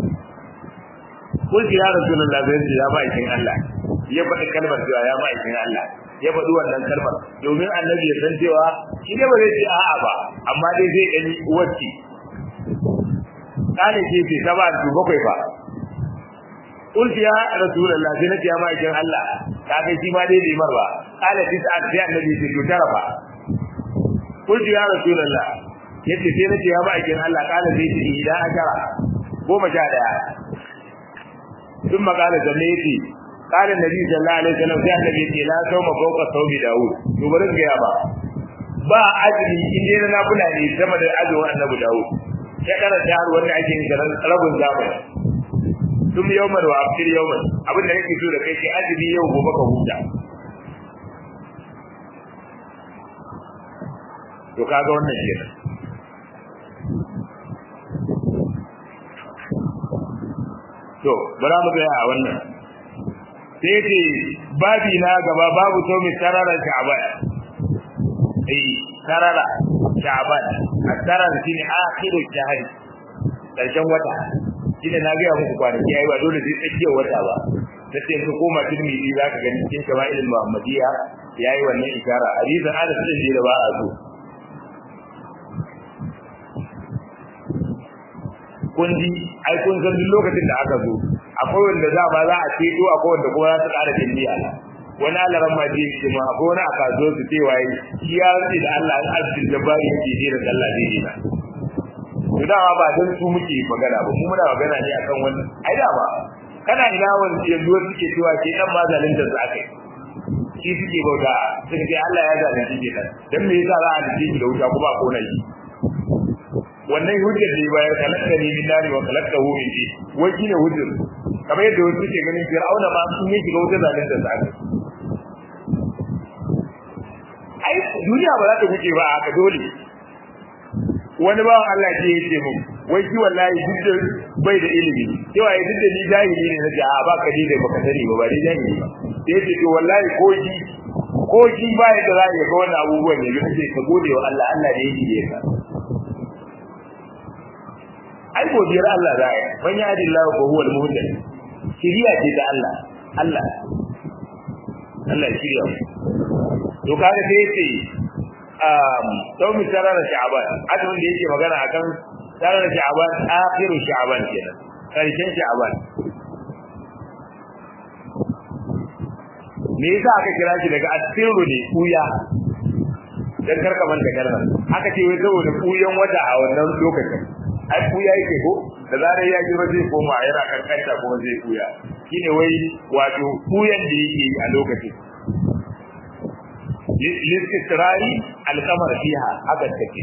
kulki ya rasulullah zai ce ya ba ikin Allah ya faɗi kalmar cewa ya ma'aikin Allah ya faɗi wannan kalmar domin annabi ya san cewa shi ne ba zai ce a'a ba amma dai zai gani wacce kana ce ce saba da bakwai fa kulki ya rasulullah sai nace ya ma'aikin Allah ka ga shi ma dai bai mar ba kana ce ta sai annabi ce to tara fa kulki ya rasulullah yace sai nace ya ma'aikin Allah kana zai ce idan ajara goma sha daya ثم قال جنيتي قال النبي صلى الله عليه وسلم sai annabi ce la sauma fawqa sawmi daud to bari ga ya ba ba azumi in dai na kula ne sama da azumin annabi daud ya kana da wanda ake yin garan rabin zamani tum yawman wa aftir yawman abin da nake so da kai sai azumi yau gobe ka huta to kaga wannan kenan to bara mu ga a wannan sai ce babi na gaba babu so mai tarara sha'ban eh tarara sha'ban at-tarar shine akhiru shahri karshen wata shine na ga muku kwanaki ai ba dole sai tsakiyar wata ba sai ka koma tirmidhi zaka gani cikin shama'il muhammadiyya yayi wannan isara hadisin Anas din da ba a so kun ji ai kun san duk lokacin da aka zo akwai wanda za ba za a ceto akwai wanda kuma za su ƙara jindiya wani alaran ma je ce ma akwai wani a kaso su ce waye shi ya rantsi da Allah an arziki da bari yake je da sallah zai dina to dama ba dan su muke magana ba mu muna magana ne akan wannan ai da ba kana ina wani yanzu wasu suke cewa ke dan ma zalunta su akai shi suke bauta suka ce Allah ya zalunci ke dan dan me yasa za a dace da wuta kuma a kona shi wannan hujjar da bayar kalakta ni min nari wa kalakta hu min ji wai shine hujjar kamar yadda wasu ke ganin fir'auna ma sun yi shiga wutar zalunta sa ai duniya ba za ta wuce ba haka dole wani bawan Allah ce yace mu wai shi wallahi duk da bai da ilimi cewa duk da ni jahili ne na a ba ka da baka sani ba ba ni jahili ba sai yace to wallahi ko shi ko shi ba ya da zai ga wannan abubuwan ne yace ka gode wa Allah Allah ne yake ka ai godiyar Allah za ya man ya hadi Allah ko huwa al-muhtad shiriya ce ta Allah Allah Allah ya shirya to kaga sai yace um sau mi tarar sha'ban azumin da yake magana akan tarar sha'ban akhiru sha'ban kenan karshen sha'ban me yasa aka kira shi daga asiru ne kuya dan karka manta kalmar aka ce wai saboda kuyan wata a wannan lokacin ai kuya yake ko da zarar ya ji zai koma yana kankanta kuma zai kuya shine wai wato kuyan da yake a lokacin listisrari alkamar fiha haka take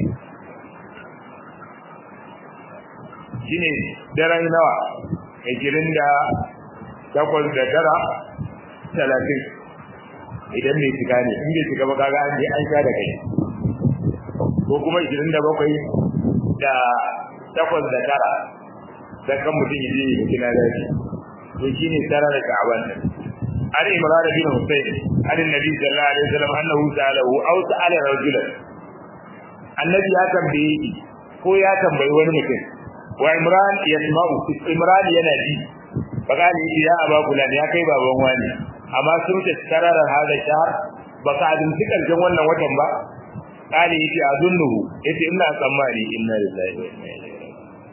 shine daren nawa hijirin da takwas da tara talatin idan bai shiga ne in bai shiga ba kaga an je an sha da kai ko kuma hijirin da bakwai da takwas da tara da kan mutum ya je ya kina da shi to shine tara da sha'aban nan an imran bin husayn an annabi sallallahu alaihi wasallam annahu sa'alahu aw sa'ala rajulan annabi ya tambaye shi ko ya tambayi wani mutum wa imran yasma'u imran yana ji fakani ya aba kulan ya kai baban wani amma sun ta tararar hada shahar baka azumci karshen wannan watan ba kali yace azunnuhu yace ina tsammani inna lillahi wa inna ilaihi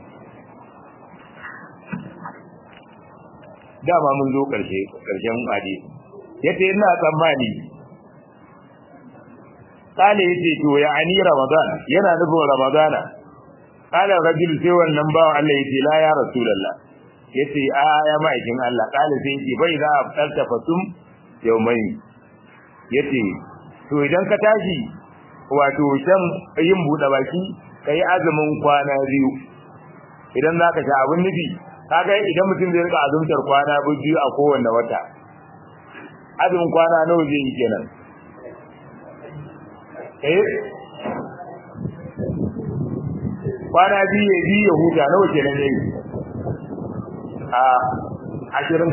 dama mun zo karshe karshen hadisi yace ina tsammani kale yace to ya ani ramadan yana nufin ramadana kala rajul sai wannan bawa Allah yace la ya rasulullah yace a ya ma'aikin Allah kale sai yace bai za a fitarta fasum yaumai yace to idan ka tashi wato shan yin buɗe baki kai azumin kwana biyu idan zaka sha abin nufi kaga idan mutum zai rika azumtar kwana biyu a kowanne wata azumin kwana nawa zai yi kenan eh kwana biyu ya biyu ya huta nawa kenan yayi a ashirin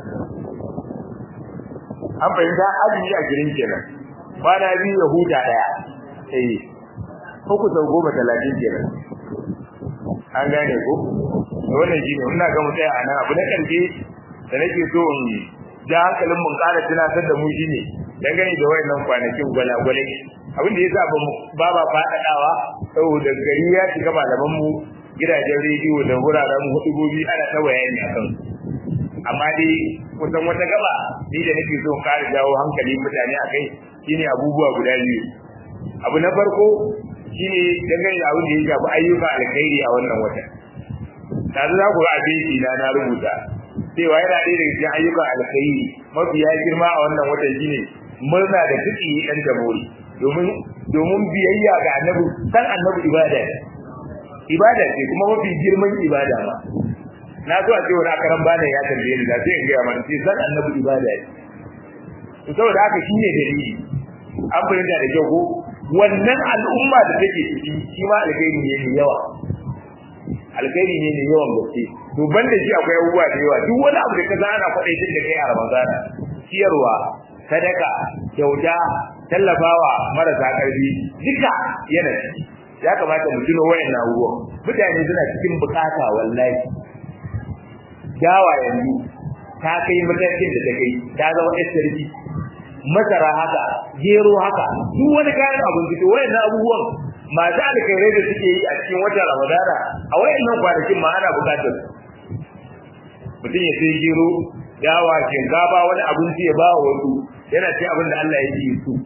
an fahimta azumi ashirin kenan kwana biyu ya huta daya eh uku sau goma talatin kenan an gane ko wannan shine ina ga mu tsaya anan abu na karshe da nake so in ja hankalin mun ƙara tunatar da mu shine dangane da wayannan kwanakin gwalagwalai abin da yasa ba ba faɗaɗawa saboda gari ya shiga malaman mu gidajen rediyo da wuraren hudubobi ana ta bayani akan amma dai kusan wata gaba ni da nake so ƙara jawo hankali mutane akai shine abubuwa guda biyu abu na farko shine dangane da abin da ya shafi ayyuka alkhairi a wannan watan tare za ku ga abinci na na rubuta cewa yana ɗaya daga cikin ayyukan alkhairi mafiya girma a wannan watan shine murna da tuki dan jamhuri domin domin biyayya ga annabi san annabi ibada ne ibada ce kuma mafi girman ibada ma na zo a ce wani akaran bana ya tambaye ni da sai in gaya mana sai san annabi ibada ne saboda haka shine dalili an fahimta da kyau ko wannan al'umma da take ciki shi ma alkhairi ne mai yawa alkhairi ne mai yawan gaske to banda shi akwai abubuwa da yawa duk wani abu da ka ana kwadaitin da kai a ramadana ciyarwa sadaka kyauta tallafawa marasa karfi duka yana ciki ya kamata mu tuno wayan abubuwan mutane suna cikin bukata wallahi dawa yanzu ta kai matakin da ta kai ta zama sarki masara haka gero haka duk wani kayan abinci to wayannan abubuwan masu alkhairai da suke yi a cikin watan ramadana a wayannan kwanakin ma ana bukatar mutum ya sai gero dawa shinkafa wani abinci ya ba wa wasu yana ce abin da Allah ya yi su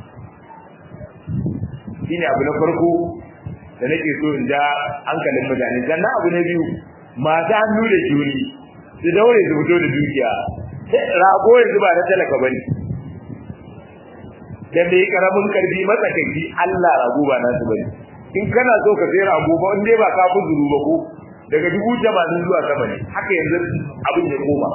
shine abu na farko da nake so in ja hankalin mutane sannan abu na biyu masu hannu da juni su daure su fito da dukiya rago yanzu ba na talaka bane da mai karamin karfi matsakaici Allah rago ba nasu bane in kana so ka sai rago ba in dai ba ka zuru ba ko daga dubu tamanin zuwa sama ne haka yanzu abin ya koma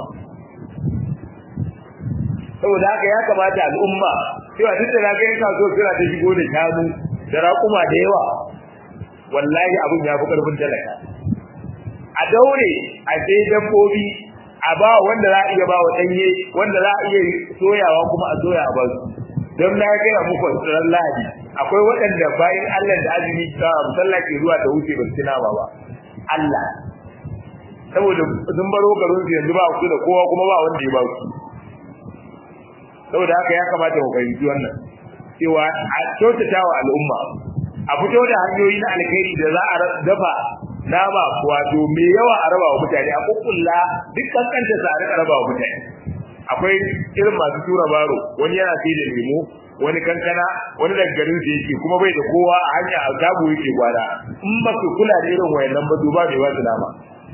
saboda haka ya kamata al'umma cewa duk da kaga yana so suna ta shigo da shanu da raƙuma da yawa wallahi abin ya fi ƙarfin talaka a daure a sai dabbobi a ba wanda za a iya ba wa ɗanye wanda za a iya soyawa kuma a soya a basu don na gaya muku tsirar lahadi akwai waɗanda bayan allah da azumi ta musalla ke zuwa da wuce ba su nama ba allah saboda sun baro garin su yanzu ba su da kowa kuma ba wanda ya ba su saboda haka ya kamata mu fahimci wannan cewa a kyautata wa al'umma a fito da hanyoyi na alkhairi da za a dafa nama wato mai yawa a raba wa mutane a kukkulla duk kankanta sa a rika raba wa mutane akwai irin masu tura baro wani yana sai da lemo wani kankana wani daga garin sa yake kuma bai da kowa a hanya a gabu yake gwada in ba su kula da irin wayannan ba duba bai ba su nama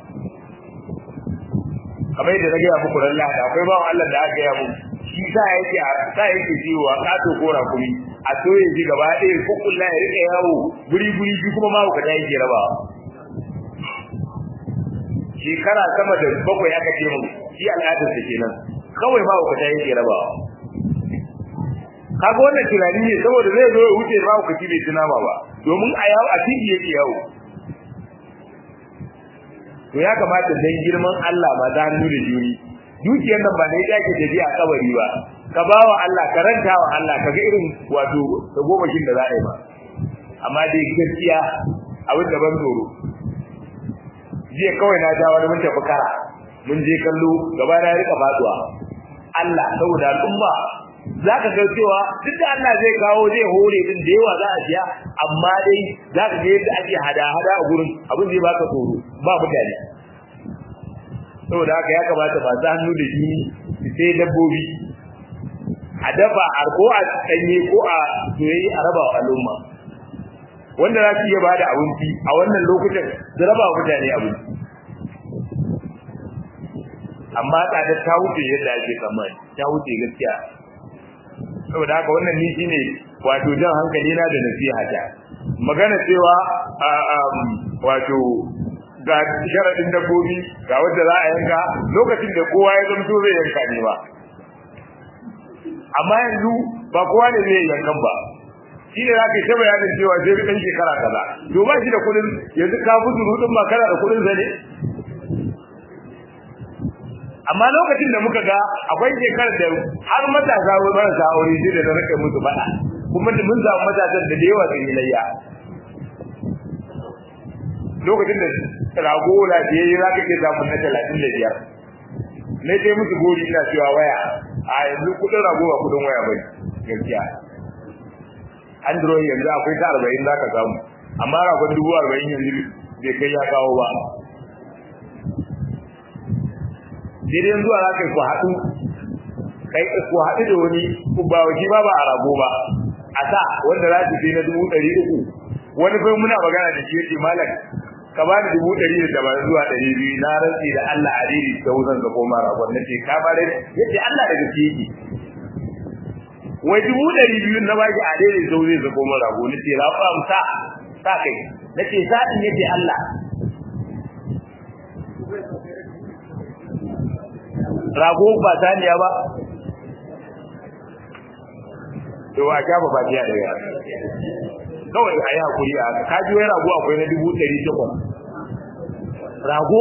kamar yadda na gaya muku ran lahadi akwai bawan Allah da aka gaya muku shi sa yake sa yake ciwo a kato ko rakumi a soye shi gaba ɗaya kukkulla ya rika yawo guri guri shi kuma ma ka yake rabawa shekara sama da bakwai aka ce mu shi al'adar sa kenan kawai ma ka ta yake rabawa kaga wannan tunani ne saboda zai zo ya wuce ma ka ci bai tuna ba ba domin a yawo a titi yake yawo to ya kamata dan girman Allah ma da hannu da juri dukiyar nan ba ne ya ke tafiya a kabari ba ka bawa Allah ka ranta wa Allah kaga irin wato tagomashin da za a yi ba amma dai gaskiya abin da ban tsoro jiya kawai na ja wani mun tafi kara mun je kallo gaba na rika faduwa Allah saboda al'umma za ka ga cewa duk da Allah zai kawo zai hore din da yawa za a siya amma dai za ka ga yadda ake hada-hada a gurin abin zai baka tsoro ba mutane saboda haka ya kamata masu hannu da shi sai dabbobi a dafa a ko a ɗanye ko a soyayya a raba wa al'umma wanda za su iya ba da abinci a wannan lokutan su raba wa mutane abinci amma tsadar ta wuce yadda ake tsammani ta wuce gaskiya saboda haka wannan ni shine wato jan hankali na da nasiha ta magana cewa wato ga sharadin dabbobi ga wanda za a yanka lokacin da kowa ya zamto zai yanka ne ba amma yanzu ba kowa ne zai yankan ba shi ne za ka yi ta bayanin cewa zai ɗan shekara kaza to ba shi da kuɗin yanzu ka fi surutun ma kana da kuɗin sa ne amma lokacin da muka ga akwai shekarar da har matasa marasa aure sai da na rika musu faɗa kuma mun samu matasan da da yawa sun yi layya lokacin da rago lafiyayye za ka ke samun na talatin da biyar na dai musu gori ina cewa waya a yanzu kudin rago ba kudin waya bai gaskiya android yanzu akwai ta arba'in za ka samu amma ragon dubu arba'in yanzu bai kai ya kawo ba daidai zuwa za ka yi ku haɗu kai ku haɗu da wani ba waje ba ba a rago ba a sa wanda za su fi na dubu ɗari uku wani fa muna magana da shi yace malam ka ba ni dubu ɗari da dabar zuwa ɗari biyu na rantsi da Allah a riri ta wuzan ka koma ragon na ce ka ba da yace Allah da gaske yake wai dubu ɗari biyu na baki a riri ta wuzan ka koma rago na ce rafa sa sa kai na ce sa ɗin yace Allah rago ba saniya ba to a shafa fatiya da ya kawai a yi hakuri a ka ji wai rago akwai na dubu ɗari takwas rago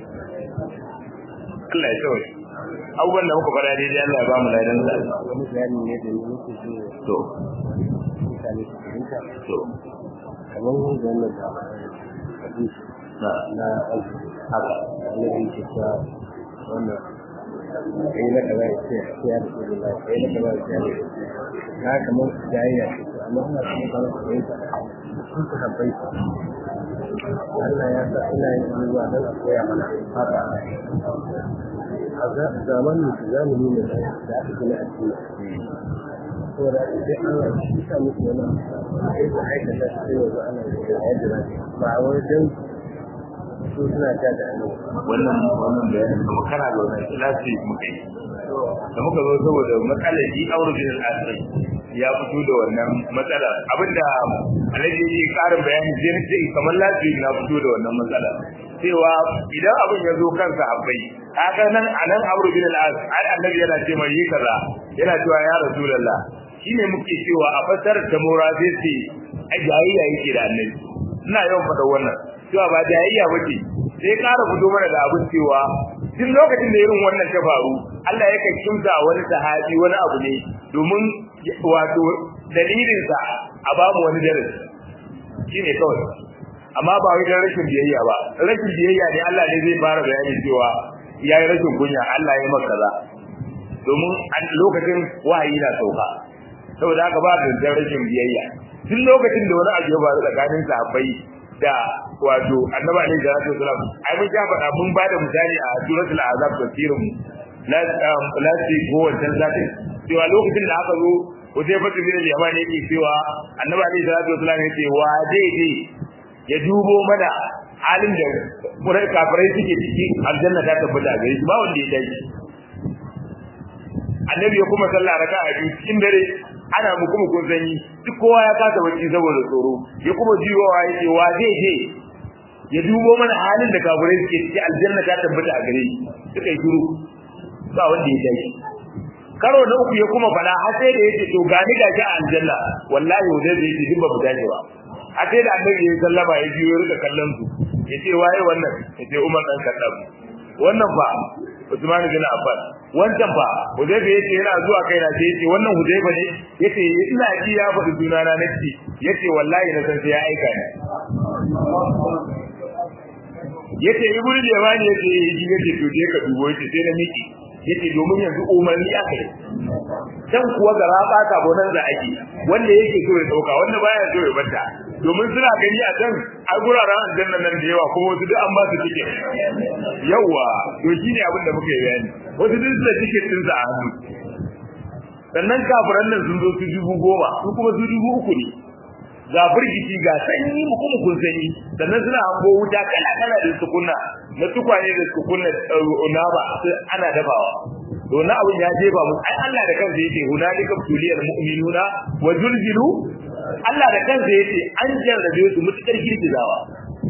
Allah ya kawai abubuwan da muka fara daidai Allah ya ba mu ladan sa wani bayani ne da nake so to mutane su fahimta to kamar wanda wannan da hadisi na na azumi haka annabi yake cewa wannan kai na kaza ya ce sai ya rasu da kai na kaza ya ce ya rasu na kamar jayayya ce to amma ina kuma kamar su fahimta sun su habbai Allah ya sa ina yin abubuwa don a koya mana haka a zamanin su zamani ne da aka gina a cikin saboda sai Allah shi sa musu wani sai su aikata su sai yanzu ana da yadda za ba a wajen su suna ta da annabi wannan wannan bayanin kuma kana da wannan kilasi muka yi da muka zo saboda matsalar shi aure bin al-asri ya fito da wannan matsalar abinda alaji yake karin bayani sai ne sai kamar lafi na fito da wannan matsalar cewa idan abin ya zo kansa abai haka nan anan aure bin al-asri ai annabi yana ce mai yi kaza yana cewa ya rasulullah shine muke cewa a fasar da mura sai ce ai jayayya yake da annabi ina yawan faɗa wannan cewa ba jayayya bace sai ƙara fito mana da abin cewa duk lokacin da irin wannan ta faru Allah yakan kimsa wani sahabi wani abu ne domin wato dalilin sa a ba mu wani darasi shine kawai amma ba wai dan rashin biyayya ba rashin biyayya ne Allah ne zai fara bayani cewa yayi rashin kunya Allah ya maka kaza domin a lokacin wahayi na sauka saboda haka ba da rashin biyayya duk lokacin da wani abu ya faru tsakanin sahabbai da wato annabi alaihi salatu wasalam ai mun ja faɗa mun ba da misali a suratul azab tafsirin mu la la ci ko wancan zati cewa lokacin da aka zo Hudayfa bin Yaman ne yake cewa annabi alaihi salatu wasalam yace wa daidai ya dubo mana halin da kurai kafirai suke ciki aljanna ta tabbata gare shi ba wanda ya dace annabi ya kuma sallah raka'a biyu cikin dare ana mu kuma kun sanyi duk kowa ya kasa bacci saboda tsoro ya kuma jiwowa ya ce wa zai je ya dubo mana halin da kafirai suke ciki aljanna ta tabbata a gare shi suka yi shiru ba wanda ya tashi karo na uku ya kuma fada har sai da yake to gani ga ki a aljanna wallahi wanda zai yi duk ba mu tashi ba har sai da annabi ya sallama ya biyo ya rika kallon su ya ce waye wannan ya ce umar dan kaddam wannan fa Usman bin Affan wancan fa Hudayfa yace yana zuwa kai na sai yace wannan Hudayfa ne yace ina ji ya faɗi juna na nake yace wallahi na san sai ya aika ni yace ibnu Jawani yace yi yace to je ka dubo yace sai na miki yace domin yanzu umarni aka yi dan kuwa gara ba ka bonan da ake wanda yake so ya dauka wanda baya so ya banta domin suna gani a can a guraren aljanna nan da yawa kuma wasu duk an ba su tiket yawa to shine abin da muka yi bayani wasu duk da tiket din sa a hannu sannan kafiran nan sun zo su dubu goma su kuma su dubu uku ne ga firgici ga sanyi mu kuma kun sanyi sannan suna hango wuta kala kala da su kunna na tukwane da su kunna na ba ana dafawa to na abin ya jefa mu ai Allah da kansa yake hunalika tuliyal mu'minuna wa zulzilu Allah da kansa yace an jarrabe su mutukar girgizawa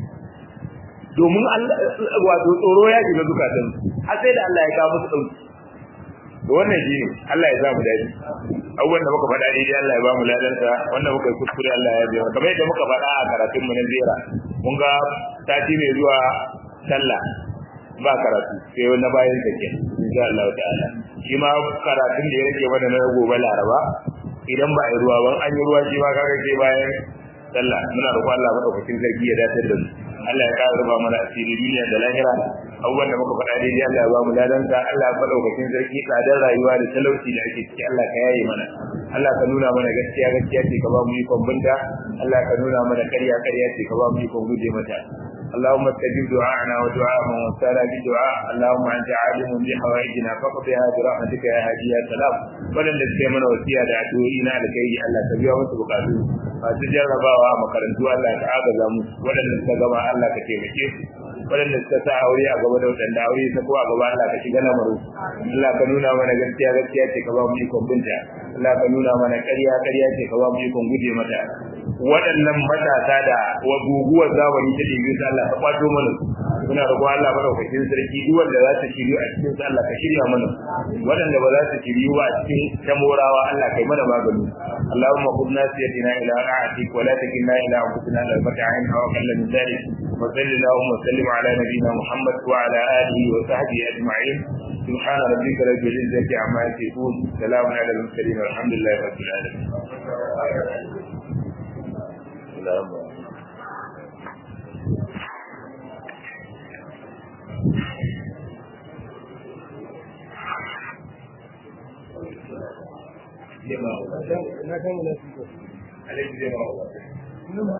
domin Allah wato tsoro ya shiga zukatan har sai da Allah ya kawo musu dauki to wannan shine Allah ya sa mu dadi abubuwan da muka faɗa daidai Allah ya ba mu ladansa wanda muka yi kuskure Allah ya biya kamar yadda muka faɗa a karatun mu na zera mun ga sati mai zuwa sallah ba karatu sai wani bayan sa ke insha Allah ta'ala shi ma karatun da ya rage mana na gobe Laraba idan ba a yi ruwa ba an yi ruwa shi ma kaga sai bayan sallah muna roƙon Allah madaukakin sarki ya dace da mu Allah ya ƙara ruba mana asiri duniya da lahira abubuwan da muka faɗa daidai Allah ya ba mu ladansa Allah ya madaukakin sarki tsadar rayuwa da talauci da ake ciki Allah ka yaye mana Allah ka nuna mana gaskiya gaskiya ce ka ba mu ikon binta Allah ka nuna mana ƙarya ƙarya ce ka ba mu ikon guje mata اللهم استجب دعاءنا ودعاء من وسال بدعاء اللهم انت عالم بحوائجنا فاقضها برحمتك يا هادي يا سلام ولن لسه من وسيا da addu'o'ina da kai Allah ka biya musu bukatu masu jarrabawa makarantu Allah ka agaza mu wadanda suka gama Allah ka taimake su wadanda suka sa aure a gaba da wadanda aure ta ko a gaba Allah ka shiga lamaru Allah ka nuna mana gaskiya gaskiya ce ka ba mu ikon binta Allah ka nuna mana ƙarya ƙarya ce ka ba mu ikon guje mata waɗannan matasa da wa guguwar zamani ta ɗibi su Allah ka kwato mana muna roƙon Allah madaukakin sarki duk wanda za ta shiryu a cikin su Allah ka shirya mana waɗanda ba za su shiryu ba a cikin tamorawa Allah kai mana magani Allahumma khudh nasiyatina ila ra'atik wa la takilna ila anfusina la ta'in wa qalla min dhalik wa sallallahu wa sallim ala nabiyyina Muhammad wa ala alihi wa sahbihi ajma'in سبحان ربك رب العزة عما يصفون سلام على المرسلين والحمد لله رب العالمين na kan wani alaihi